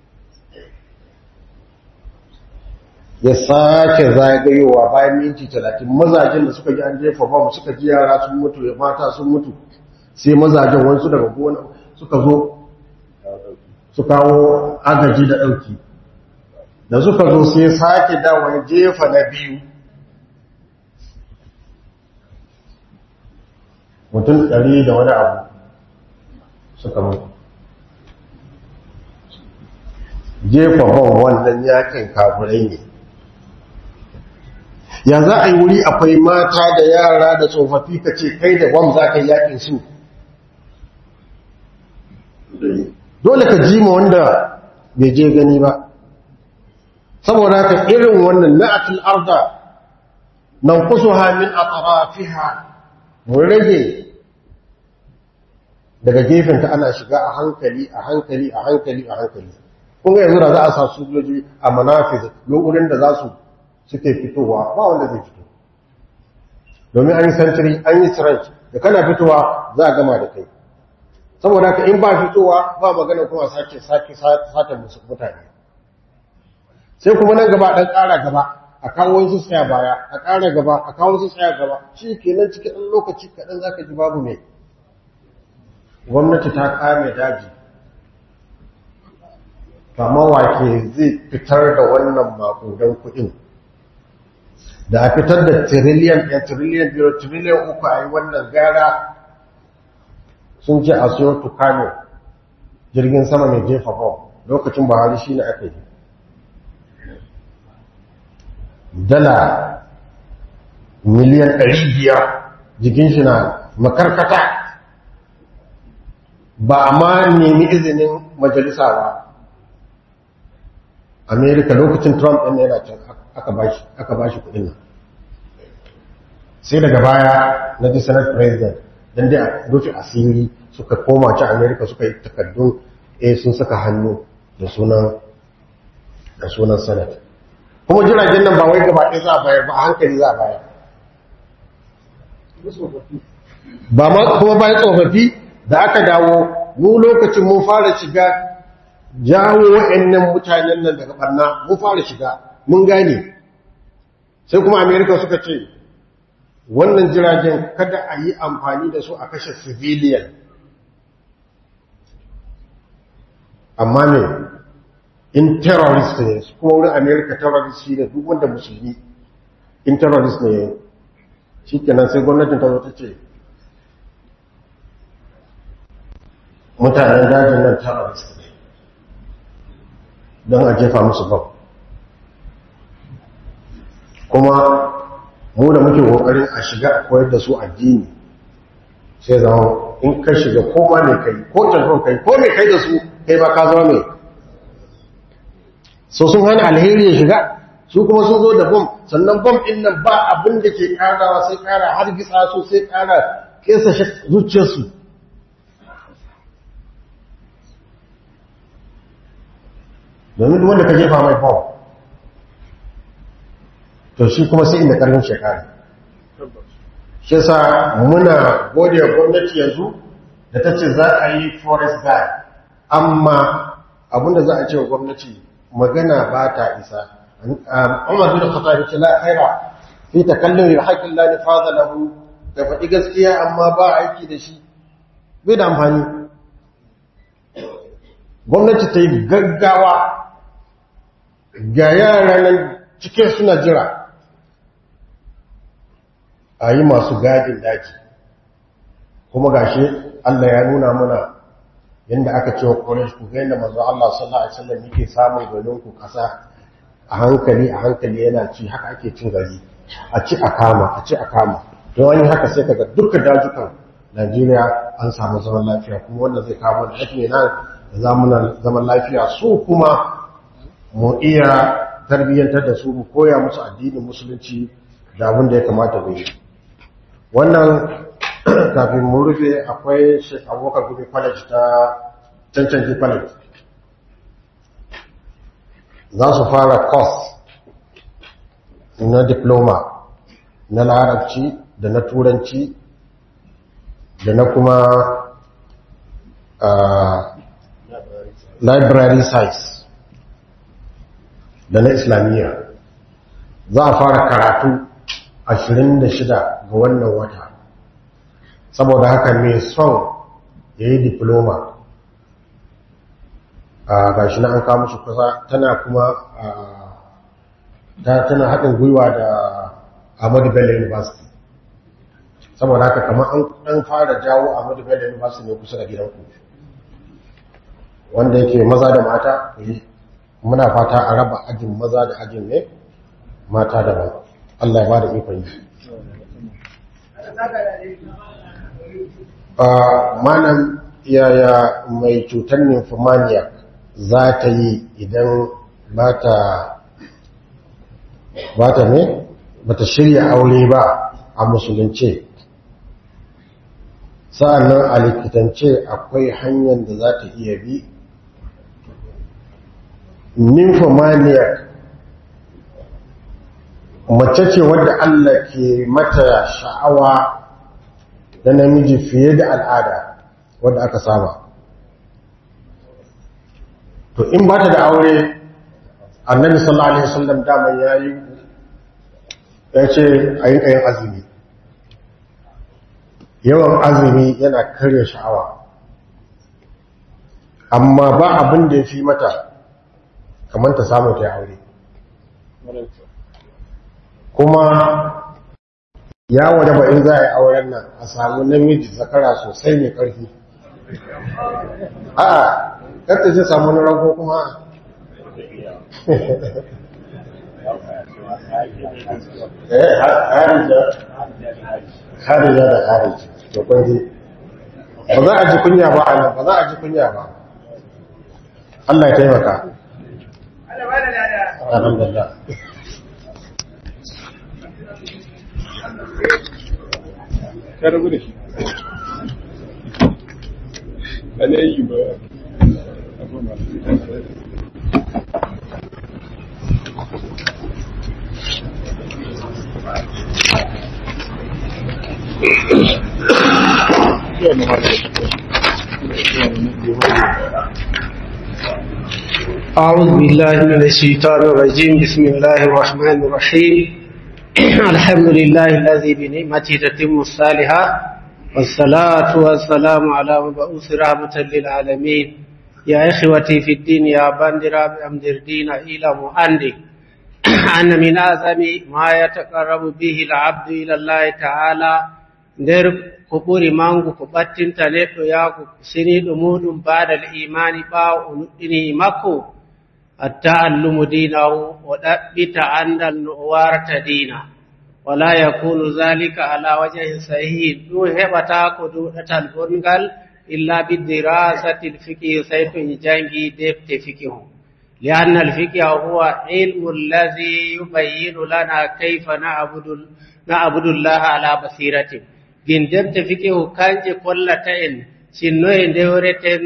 ya sake zagayowa bayan minti talatin mazajen da suka ji an jefa bom suka ji yara sun mutu ya mata sun mutu sai mazajen wasu daga gona suka zo su kawo agaji da ɗauki da suka zo sai sake dawo jefa na biyu mutum ɗari da wani abu suka mutu jefa ban wannan yakin kafirai ne ya za a yi wuri akwai mata da yara da tsofaffi ka ce kai da bam za ka yi yakin su dole ka ji ma wanda bai je gani ba saboda ka irin wannan na'atul arda nan kusuha min atrafiha mu rage daga gefenta ana shiga a hankali a hankali a hankali a hankali kun ga yanzu da za a sa sojoji a manafiz lokurin da za su suke fitowa ba wanda zai fito domin an yi sentry an yi trench da kana fitowa za a gama da kai saboda haka in ba fitowa ba magana kuma sake sake sata musu mutane sai kuma nan gaba dan ƙara gaba a kawo su tsaya baya a ƙara gaba a kawo su tsaya gaba shi kenan cikin ɗan lokaci kaɗan za ka ji babu mai gwamnati ta kame daji kama wake zai fitar da wannan makudan kuɗin da a fitar da tiriliyan ɗaya tiriliyan biyu tiriliyan uku a yi wannan gara sun ce a siyo tukano jirgin sama mai jefa bom lokacin buhari shi ne aka yi dala miliyan ɗari biyar jikin shi na makarkata ba a ma nemi izinin majalisa ba amerika lokacin trump ɗin yana can aka ba shi kudin nan sai daga baya na ji senate president don dai a rufe asiri suka koma ci amerika suka yi takardun a sun saka hannu da sunan da sunan senate kuma jiragen nan ba wai gaba ɗaya za a bayar ba a hankali za a bayar ba ma kuma bayan tsofaffi da aka dawo mu lokacin mun fara shiga jawo wa'annan mutanen nan daga barna mun fara shiga mun gane sai kuma amerika suka ce wannan jiragen kada a yi amfani da su a kashe civilian amma ne in terrorist ne kuma wurin amerika terrorist shi ne duk wanda musulmi in terrorist ne shi kenan sai gwamnatin ta zo ta ce mutanen dajin nan terrorist ne don a jefa musu bam kuma mu da muke kokarin a shiga a koyar da su addini sai zama in ka shiga ko ma mai kai ko telefon kai ko mai kai da su kai ba ka zama mai so sun hana alheri ya shiga su kuma sun zo da bom sannan bom din nan ba abin da ke karawa sai kara har gitsa su sai kara kesa zuciyarsu domin duk wanda ka jefa mai bom to shi kuma sai inda karfin shekara shi sa muna gode wa gwamnati yanzu da ta ce za a yi forest guard amma abinda za a ce wa gwamnati magana ba ta isa umar bin khattab ce la khaira fi takallum bi haqqin la nifadha lahu da faɗi gaskiya amma ba aiki da shi bai da amfani gwamnati ta yi gaggawa ga yara nan cikin suna jira a yi masu gadin daji kuma gashi Allah ya nuna mana yadda aka ce wa ƙorash ku ga yadda mazu Allah sallallahu Alaihi wasallam yake samun garin ku ƙasa a hankali a hankali yana ci haka ake cin gari a ci a kama a ci a kama don wani haka sai kaga dukkan dajukan Najeriya an samu zaman lafiya kuma wannan zai kawo da ake nan da zaman lafiya su kuma mu iya tarbiyyantar da su mu koya musu addinin musulunci da abin da ya kamata mu yi wannan kafin mu rufe akwai Sheikh Abubakar Gumi College ta Cancanci College za su fara course na diploma na larabci da na turanci da na kuma library science da na islamiyya za a fara karatu 26 ga wannan wata saboda haka mai son ya yi diploma a gashi na an kawo shi kusa tana kuma tana haɗin gwiwa da Ahmadu Bello University saboda haka kamar an ɗan fara jawo Ahmadu Bello University ne kusa da gidanku wanda yake maza da mata muna fata a raba ajin maza da ajin ne mata da ba Allah ya ba da ikon yi manan yaya mai cutar nymphomania za ta yi idan ba ta ba ta ne ba ta shirya aure ba a musulunce sa'annan a likitance akwai hanyar da za ta iya bi nymphomania mace ce wadda Allah ke mata sha'awa da namiji fiye da al'ada wadda aka saba to in ba ta da aure annabi sallallahu alaihi wasallam dama ya yi ya ce a yi ɗayan azumi yawan azumi yana karya sha'awa amma ba abin da ya fi mata kamar ta samu ta aure kuma ya wadaba in za a yi auren nan a samu namiji zakara sosai mai ƙarfi a ƙarta ce samu na rago kuma eh harija harija da harija to kwanji ba za a ji kunya ba a nan ba za a ji kunya ba Allah ya taimaka Allah ba da lada. alhamdulillah ka rabu da shi ana yi ba abin ba أعوذ بالله من الشيطان الرجيم بسم الله الرحمن الرحيم الحمد لله الذي بنعمته تتم الصالحات والصلاة والسلام على مبعوث رحمة للعالمين يا إخوتي في الدين يا باندرا بأمدر دين إلى مؤندي أن من أعظم ما يتقرب به العبد إلى الله تعالى nder ko ɓuri mangu ko ɓattinta neɗɗo yaako siniiɗo muɗum baada l imani ɓaawo o nuɗɗini makko atta'allumu dinahu o ɗaɓɓita andal no o warata diina wala yakunu zalika ala wajahin sahihin ɗum heɓata ko duɗatal bongal illa bidirasati lfikihi sey to e jangi defte fikihu lianna alfikiha huwa ilmu allazi yubayyinu lana kayfa na'budu llaha ala basiratin gin defte fikihu kanje kollata en sinnoye ndewreten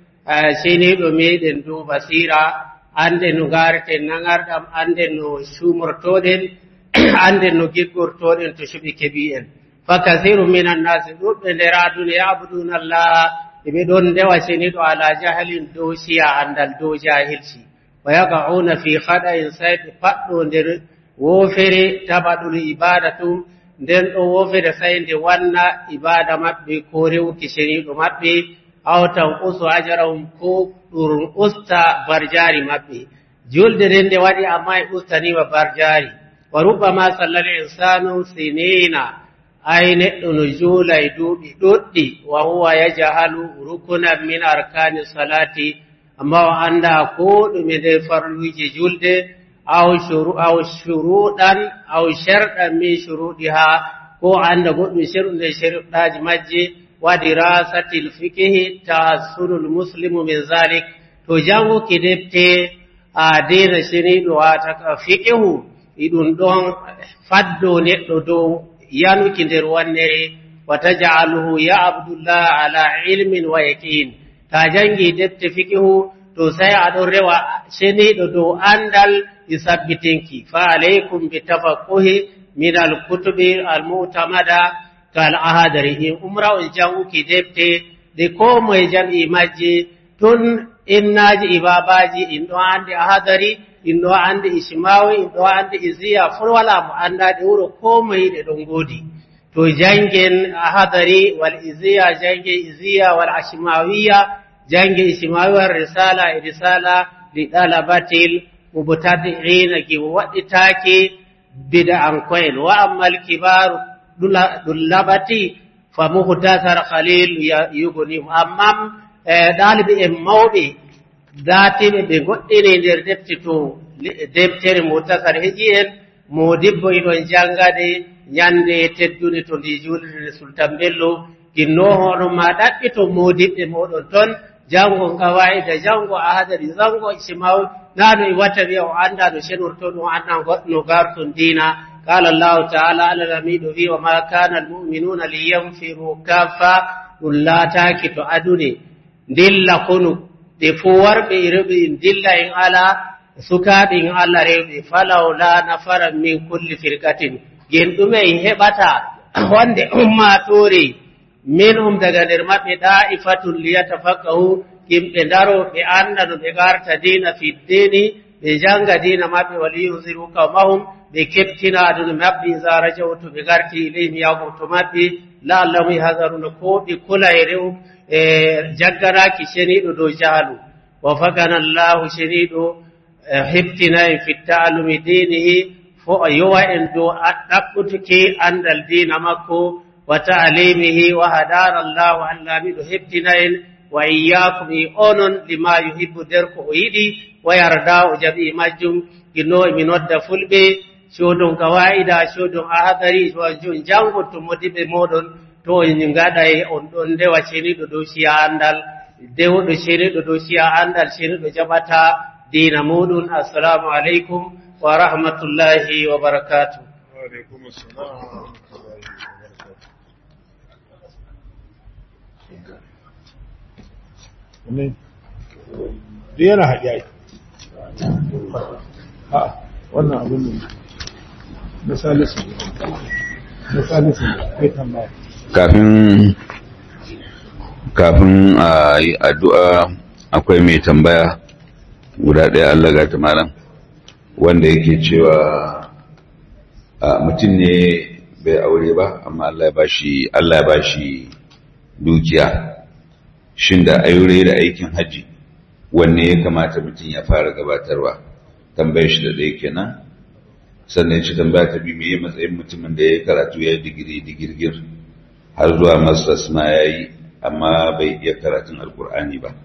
seniɗo meɗen dow basira ande no gareten nangarɗam ande no sumortoɗen ande no giggortoɗen to suɓi keɓi en fa kasiru min annasi ɗuɓɓe nder aduna yabuduna allaha eɓe ɗon ndewa seniɗo ala jahalin dow siya andal dow jahilci wa yaqauna fi haɗain sai ɓe paɗɗo nder wofere tabaɗul ibadatum nden ɗo wofere sai nde wanna ibada maɓɓe ko rewki seniɗo maɓɓe awtan usu ajarahum ko ɗum usta barjari maɓɓe julde nden nde waɗi amma e ustanima barjari wa rubbama sallal insanu sinina ay neɗɗo no juula e duuɓi ɗuɗɗi wa huwa yajahalu rukunan min arkani salati amma o anda ko ɗume nder farluji julde aw aw shuruɗan aw sharɗan min shuruɗiha ko anda goɗɗum sherɗude sherɗaji majje wadirasati lfikihi tahassulul muslimu min zalik to janguki defte a dina sheniɗo wataka fikihu iɗum ɗon faddo neɗɗo dow yanuki nder wannere wa taj'aluhu ya abdullah ala ilmin wa yaqin ta jangi defte fikihu to sai aɗon rewa sheniɗo dow andal i sabbitinki fa alaykum bi tafaqquhi min alkutubi almutamada kal ahadari in umra on janguki defte de ko moye jam'i majje tun innaji ibabaji in ɗo andi ahadari in ɗo andi ismawi in ɗo andi isiya fo wala mo andaɗe wuro ko moye ɗe ɗon godi to jangen ahadari wal isiya jange isiya wal ashmawiya jange ismawi wal risala e risala li dalabatil mubtadi'ina ki waɗitaki bid'an koyen wa ammal kibaru dullabati fa muhtasar khalil yugunim amma ɗaliɓe en mawɓe datiɓe ɓe goɗɗini nder defte to deftere muhtasar heƴi en modibbo iɗon jangade ñande teddude to ndi julirde sultan bello ginnohoɗo ma ɗaɓɓito modiɓɓe moɗon ton jango kawaida jango ahadari jango simaw nano e watta wiya o anda no senorto ɗum anda goɗɗo garton dina qala allahu taala allah lamiɗo wi wa ma kana almuminuna liyanfiru kaffa ɗum laataki to adune dilla konu ɗe fo warɓe e rewɓe en dilla en ala sukaɓe en allah rewɓe falawla nafara min kulli firkatin gen ɗume en heɓata wonde ummatore min um daga nder maɓɓe ɗa'ifatun liyatafakkahu yimɓe ndaro ɓe anda no ɓe garta dina fiddini ɓe janga dina maɓɓe waliyusiru kawmahum ɓe keptina aduna maɓɓe isa rajaw to ɓe garti ilayhim yago to maɓɓe la'allahum yahdaruna ko ɓe kula e rew e jagganaki sheniɗo dow jaalu wa fakana llahu sheniɗo heptina en fi ta'allumi dinihi fo yowa en dow ɗaɓɓutuki andal dina makko wa ta'limihi wa hadana allahu allamiɗo heptina en wa iyyakum e onon lima yuhibbu nder ko o yiɗi wa yarda o jaɓi majjum ginno emi nodda fulɓe codon kawa'ida codon ahadari jon jango to modiɓe moɗon to en ngaɗay on ɗon ndewa ceniɗo dow siya andal dewɗo ceniɗo dow siya andal ceniɗo jaɓata dina muɗum assalamu aleykum wa rahmatullahi wa barakatuh وعليكم السلام ورحمة الله وبركاته ne duk yana haɗe ai a wannan abin ne na salisu na salisu kai tambaya kafin kafin a yi addu'a akwai mai tambaya guda ɗaya Allah ga ta malam wanda yake cewa a mutum ne bai aure ba amma Allah ya bashi Allah ya bashi dukiya shin da aure da aikin haji wanne ya kamata mutum ya fara gabatarwa tambayar shi da ɗaya kenan sannan ya ci tambaya ta biyu meye matsayin mutumin da ya karatu ya yi digiri digirgir har zuwa masters ma ya yi amma bai iya karatun alkur'ani ba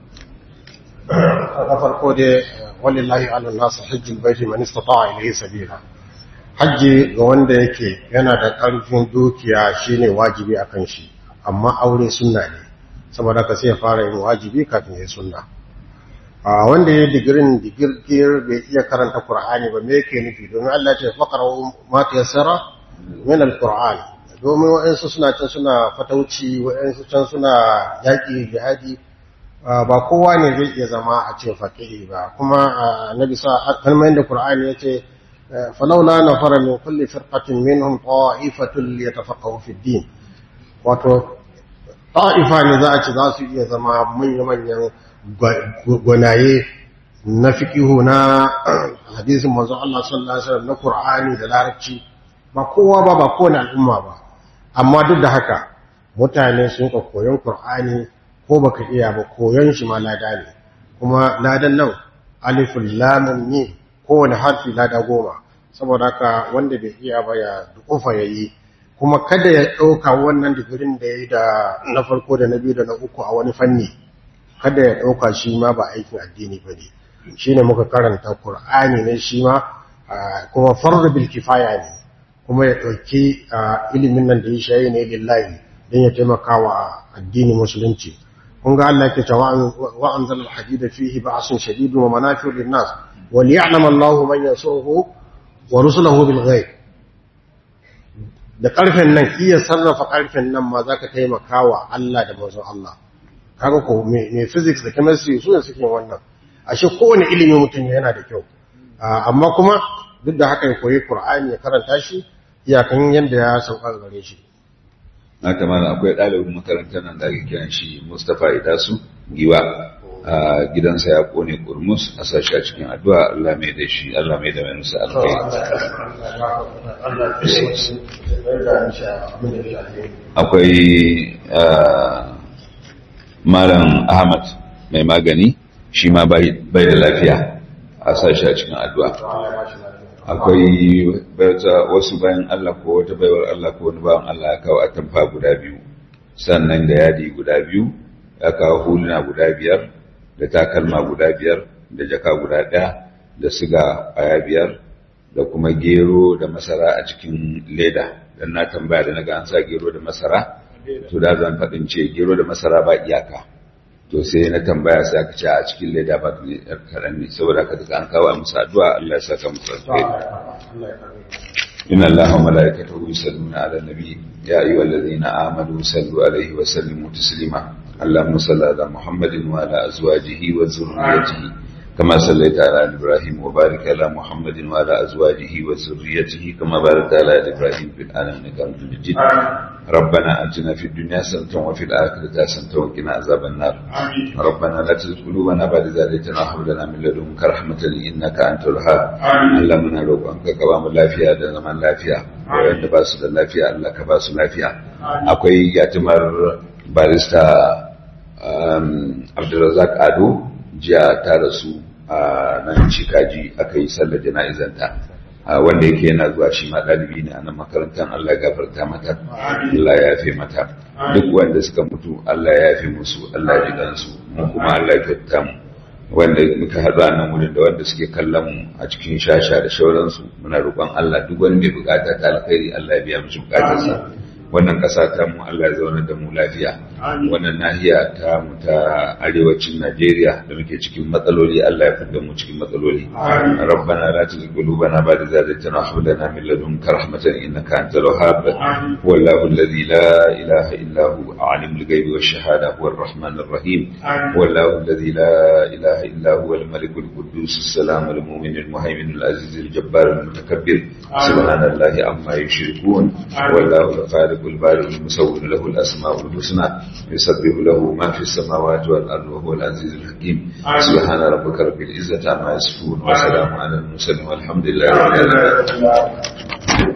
na farko dai walillahi ala nasu hajjin baiti man istata'a ilayhi sabila hajji ga wanda yake yana da ƙarfin dukiya shine wajibi akan shi amma aure sunna ne saboda ka sai ya fara yin wajibi kafin ya sunna a wanda ya digirin digirgir bai iya karanta qur'ani ba me yake nufi domin Allah ya ce faqra ma tayassara min alquran domin wa'ansu suna can suna fatauci wa'ansu can suna yaƙi jihadi ba kowa ne zai iya zama a ce faƙihi ba kuma annabi sa kalmar da qur'ani yace falawla nafara min kulli firqatin minhum ta'ifatun liyatafaqahu fi din wato ta'ifa ne za a ce za su iya zama manya manyan gwanaye na fiqihu na hadisin manzon Allah sallallahu alaihi wasallam na qur'ani da larabci ba kowa ba ba kowane al'umma ba amma duk da haka mutane sun ka koyon qur'ani ko baka iya ba koyon shi ma lada ne kuma ladan nan alifun lamun ne kowane harfi lada goma saboda haka wanda bai iya ba ya dukufa ya yi kuma kada ya ɗauka wannan digirin da ya yi da na farko da na biyu da na uku a wani fanni kada ya ɗauka shi ma ba aikin addini ba ne shi ne muka karanta Kur'ani ne shi ma kuma farda bil kifaya ne kuma ya ɗauki ilimin nan da ya shayi ne lillahi don ya taimaka wa addini musulunci kun ga Allah yake cewa wa anzal al hadida fihi ba'sun shadidun wa manafi'u lin nas wa liya'lam Allahu man yasuhu wa rusuluhu bil ghaib da karfen nan iya sarrafa karfen nan ma zaka taimaka wa Allah da manzon Allah kaga ko me physics da chemistry su ne suke wannan ashe kowane ilimi mutum yana da kyau amma kuma duk da haka ya koyi Qur'ani ya karanta shi iyakan yanda ya sauka gare shi haka mana akwai ɗalibin makarantar nan da ake kiran shi Mustapha Idasu Giwa a gidansa ya kone kurmus a sashi a cikin addu'a Allah mai da shi Allah mai da mai nusa alkai akwai malam Ahmad mai magani shi ma bai da lafiya a sashi a cikin addu'a akwai wasu bayan Allah ko wata baiwar Allah ko wani bayan Allah ya kawo atamfa guda biyu sannan da yadi guda biyu ya kawo huluna guda biyar da takalma guda biyar da jaka guda ɗaya da siga ƙwaya biyar da kuma gero da masara a cikin leda don na tambaya da na ga an sa gero da masara to da zan faɗin ce gero da masara ba iyaka to sai na tambaya sai aka ce a cikin leda ba ne yar kaɗan ne saboda haka duka an kawo musu addu'a Allah ya saka musu alheri inna allaha wa malaikatahu yusalluna ala nabi ya ayyuhallazina amanu sallu alaihi wa sallimu taslima اللهم صل على محمد وعلى أزواجه وذريته كما صليت على إبراهيم وبارك على محمد وعلى أزواجه وذريته كما باركت على إبراهيم في العالمين إنك حميد مجيد ربنا آتنا في الدنيا حسنة وفي الآخرة حسنة وقنا عذاب النار ربنا لا تزغ قلوبنا بعد إذ هديتنا وهب لنا من لدنك رحمة إنك أنت الوهاب اللهم نروقك كبام lafiya da zaman lafiya wanda ba su da lafiya Allah ka ba su lafiya akwai yatimar barista abdulrazak ado jiya ta rasu a nan cikaji aka yi sallar jana'izanta wanda yake yana zuwa shi ma ɗalibi ne a nan makarantar Allah ya gafarta mata Allah ya yafe mata duk wanda suka mutu Allah ya yafe musu Allah ya ji kansu mu kuma Allah ya kyauta mu wanda muka haɗu a nan wurin da wanda suke kallon mu a cikin shasha da shauransu muna roƙon Allah duk wani mai bukata ta alkhairi Allah ya biya mishi bukatarsa wannan ƙasa ta mu Allah ya zauna da mu lafiya wannan nahiya ta mu ta arewacin Najeriya da muke cikin matsaloli Allah ya fidda mu cikin matsaloli rabbana la tuzigh qulubana ba'da idh hadaytana wa hab lana min ladunka rahmatan innaka antal wahhab wallahu alladhi la ilaha illa hu alimul ghaibi wash shahada huwa ar-rahman ar-rahim wallahu alladhi la ilaha illa huwa al-malik al-quddus السلام المؤمن المهيمن العزيز الجبار المتكبر سبحان الله عما يشركون والله الخالق البارئ المصور له الاسماء الحسنى يسبح له ما في السماوات والارض وهو العزيز الحكيم سبحان ربك رب العزه عما يصفون وسلام على المرسلين والحمد لله رب العالمين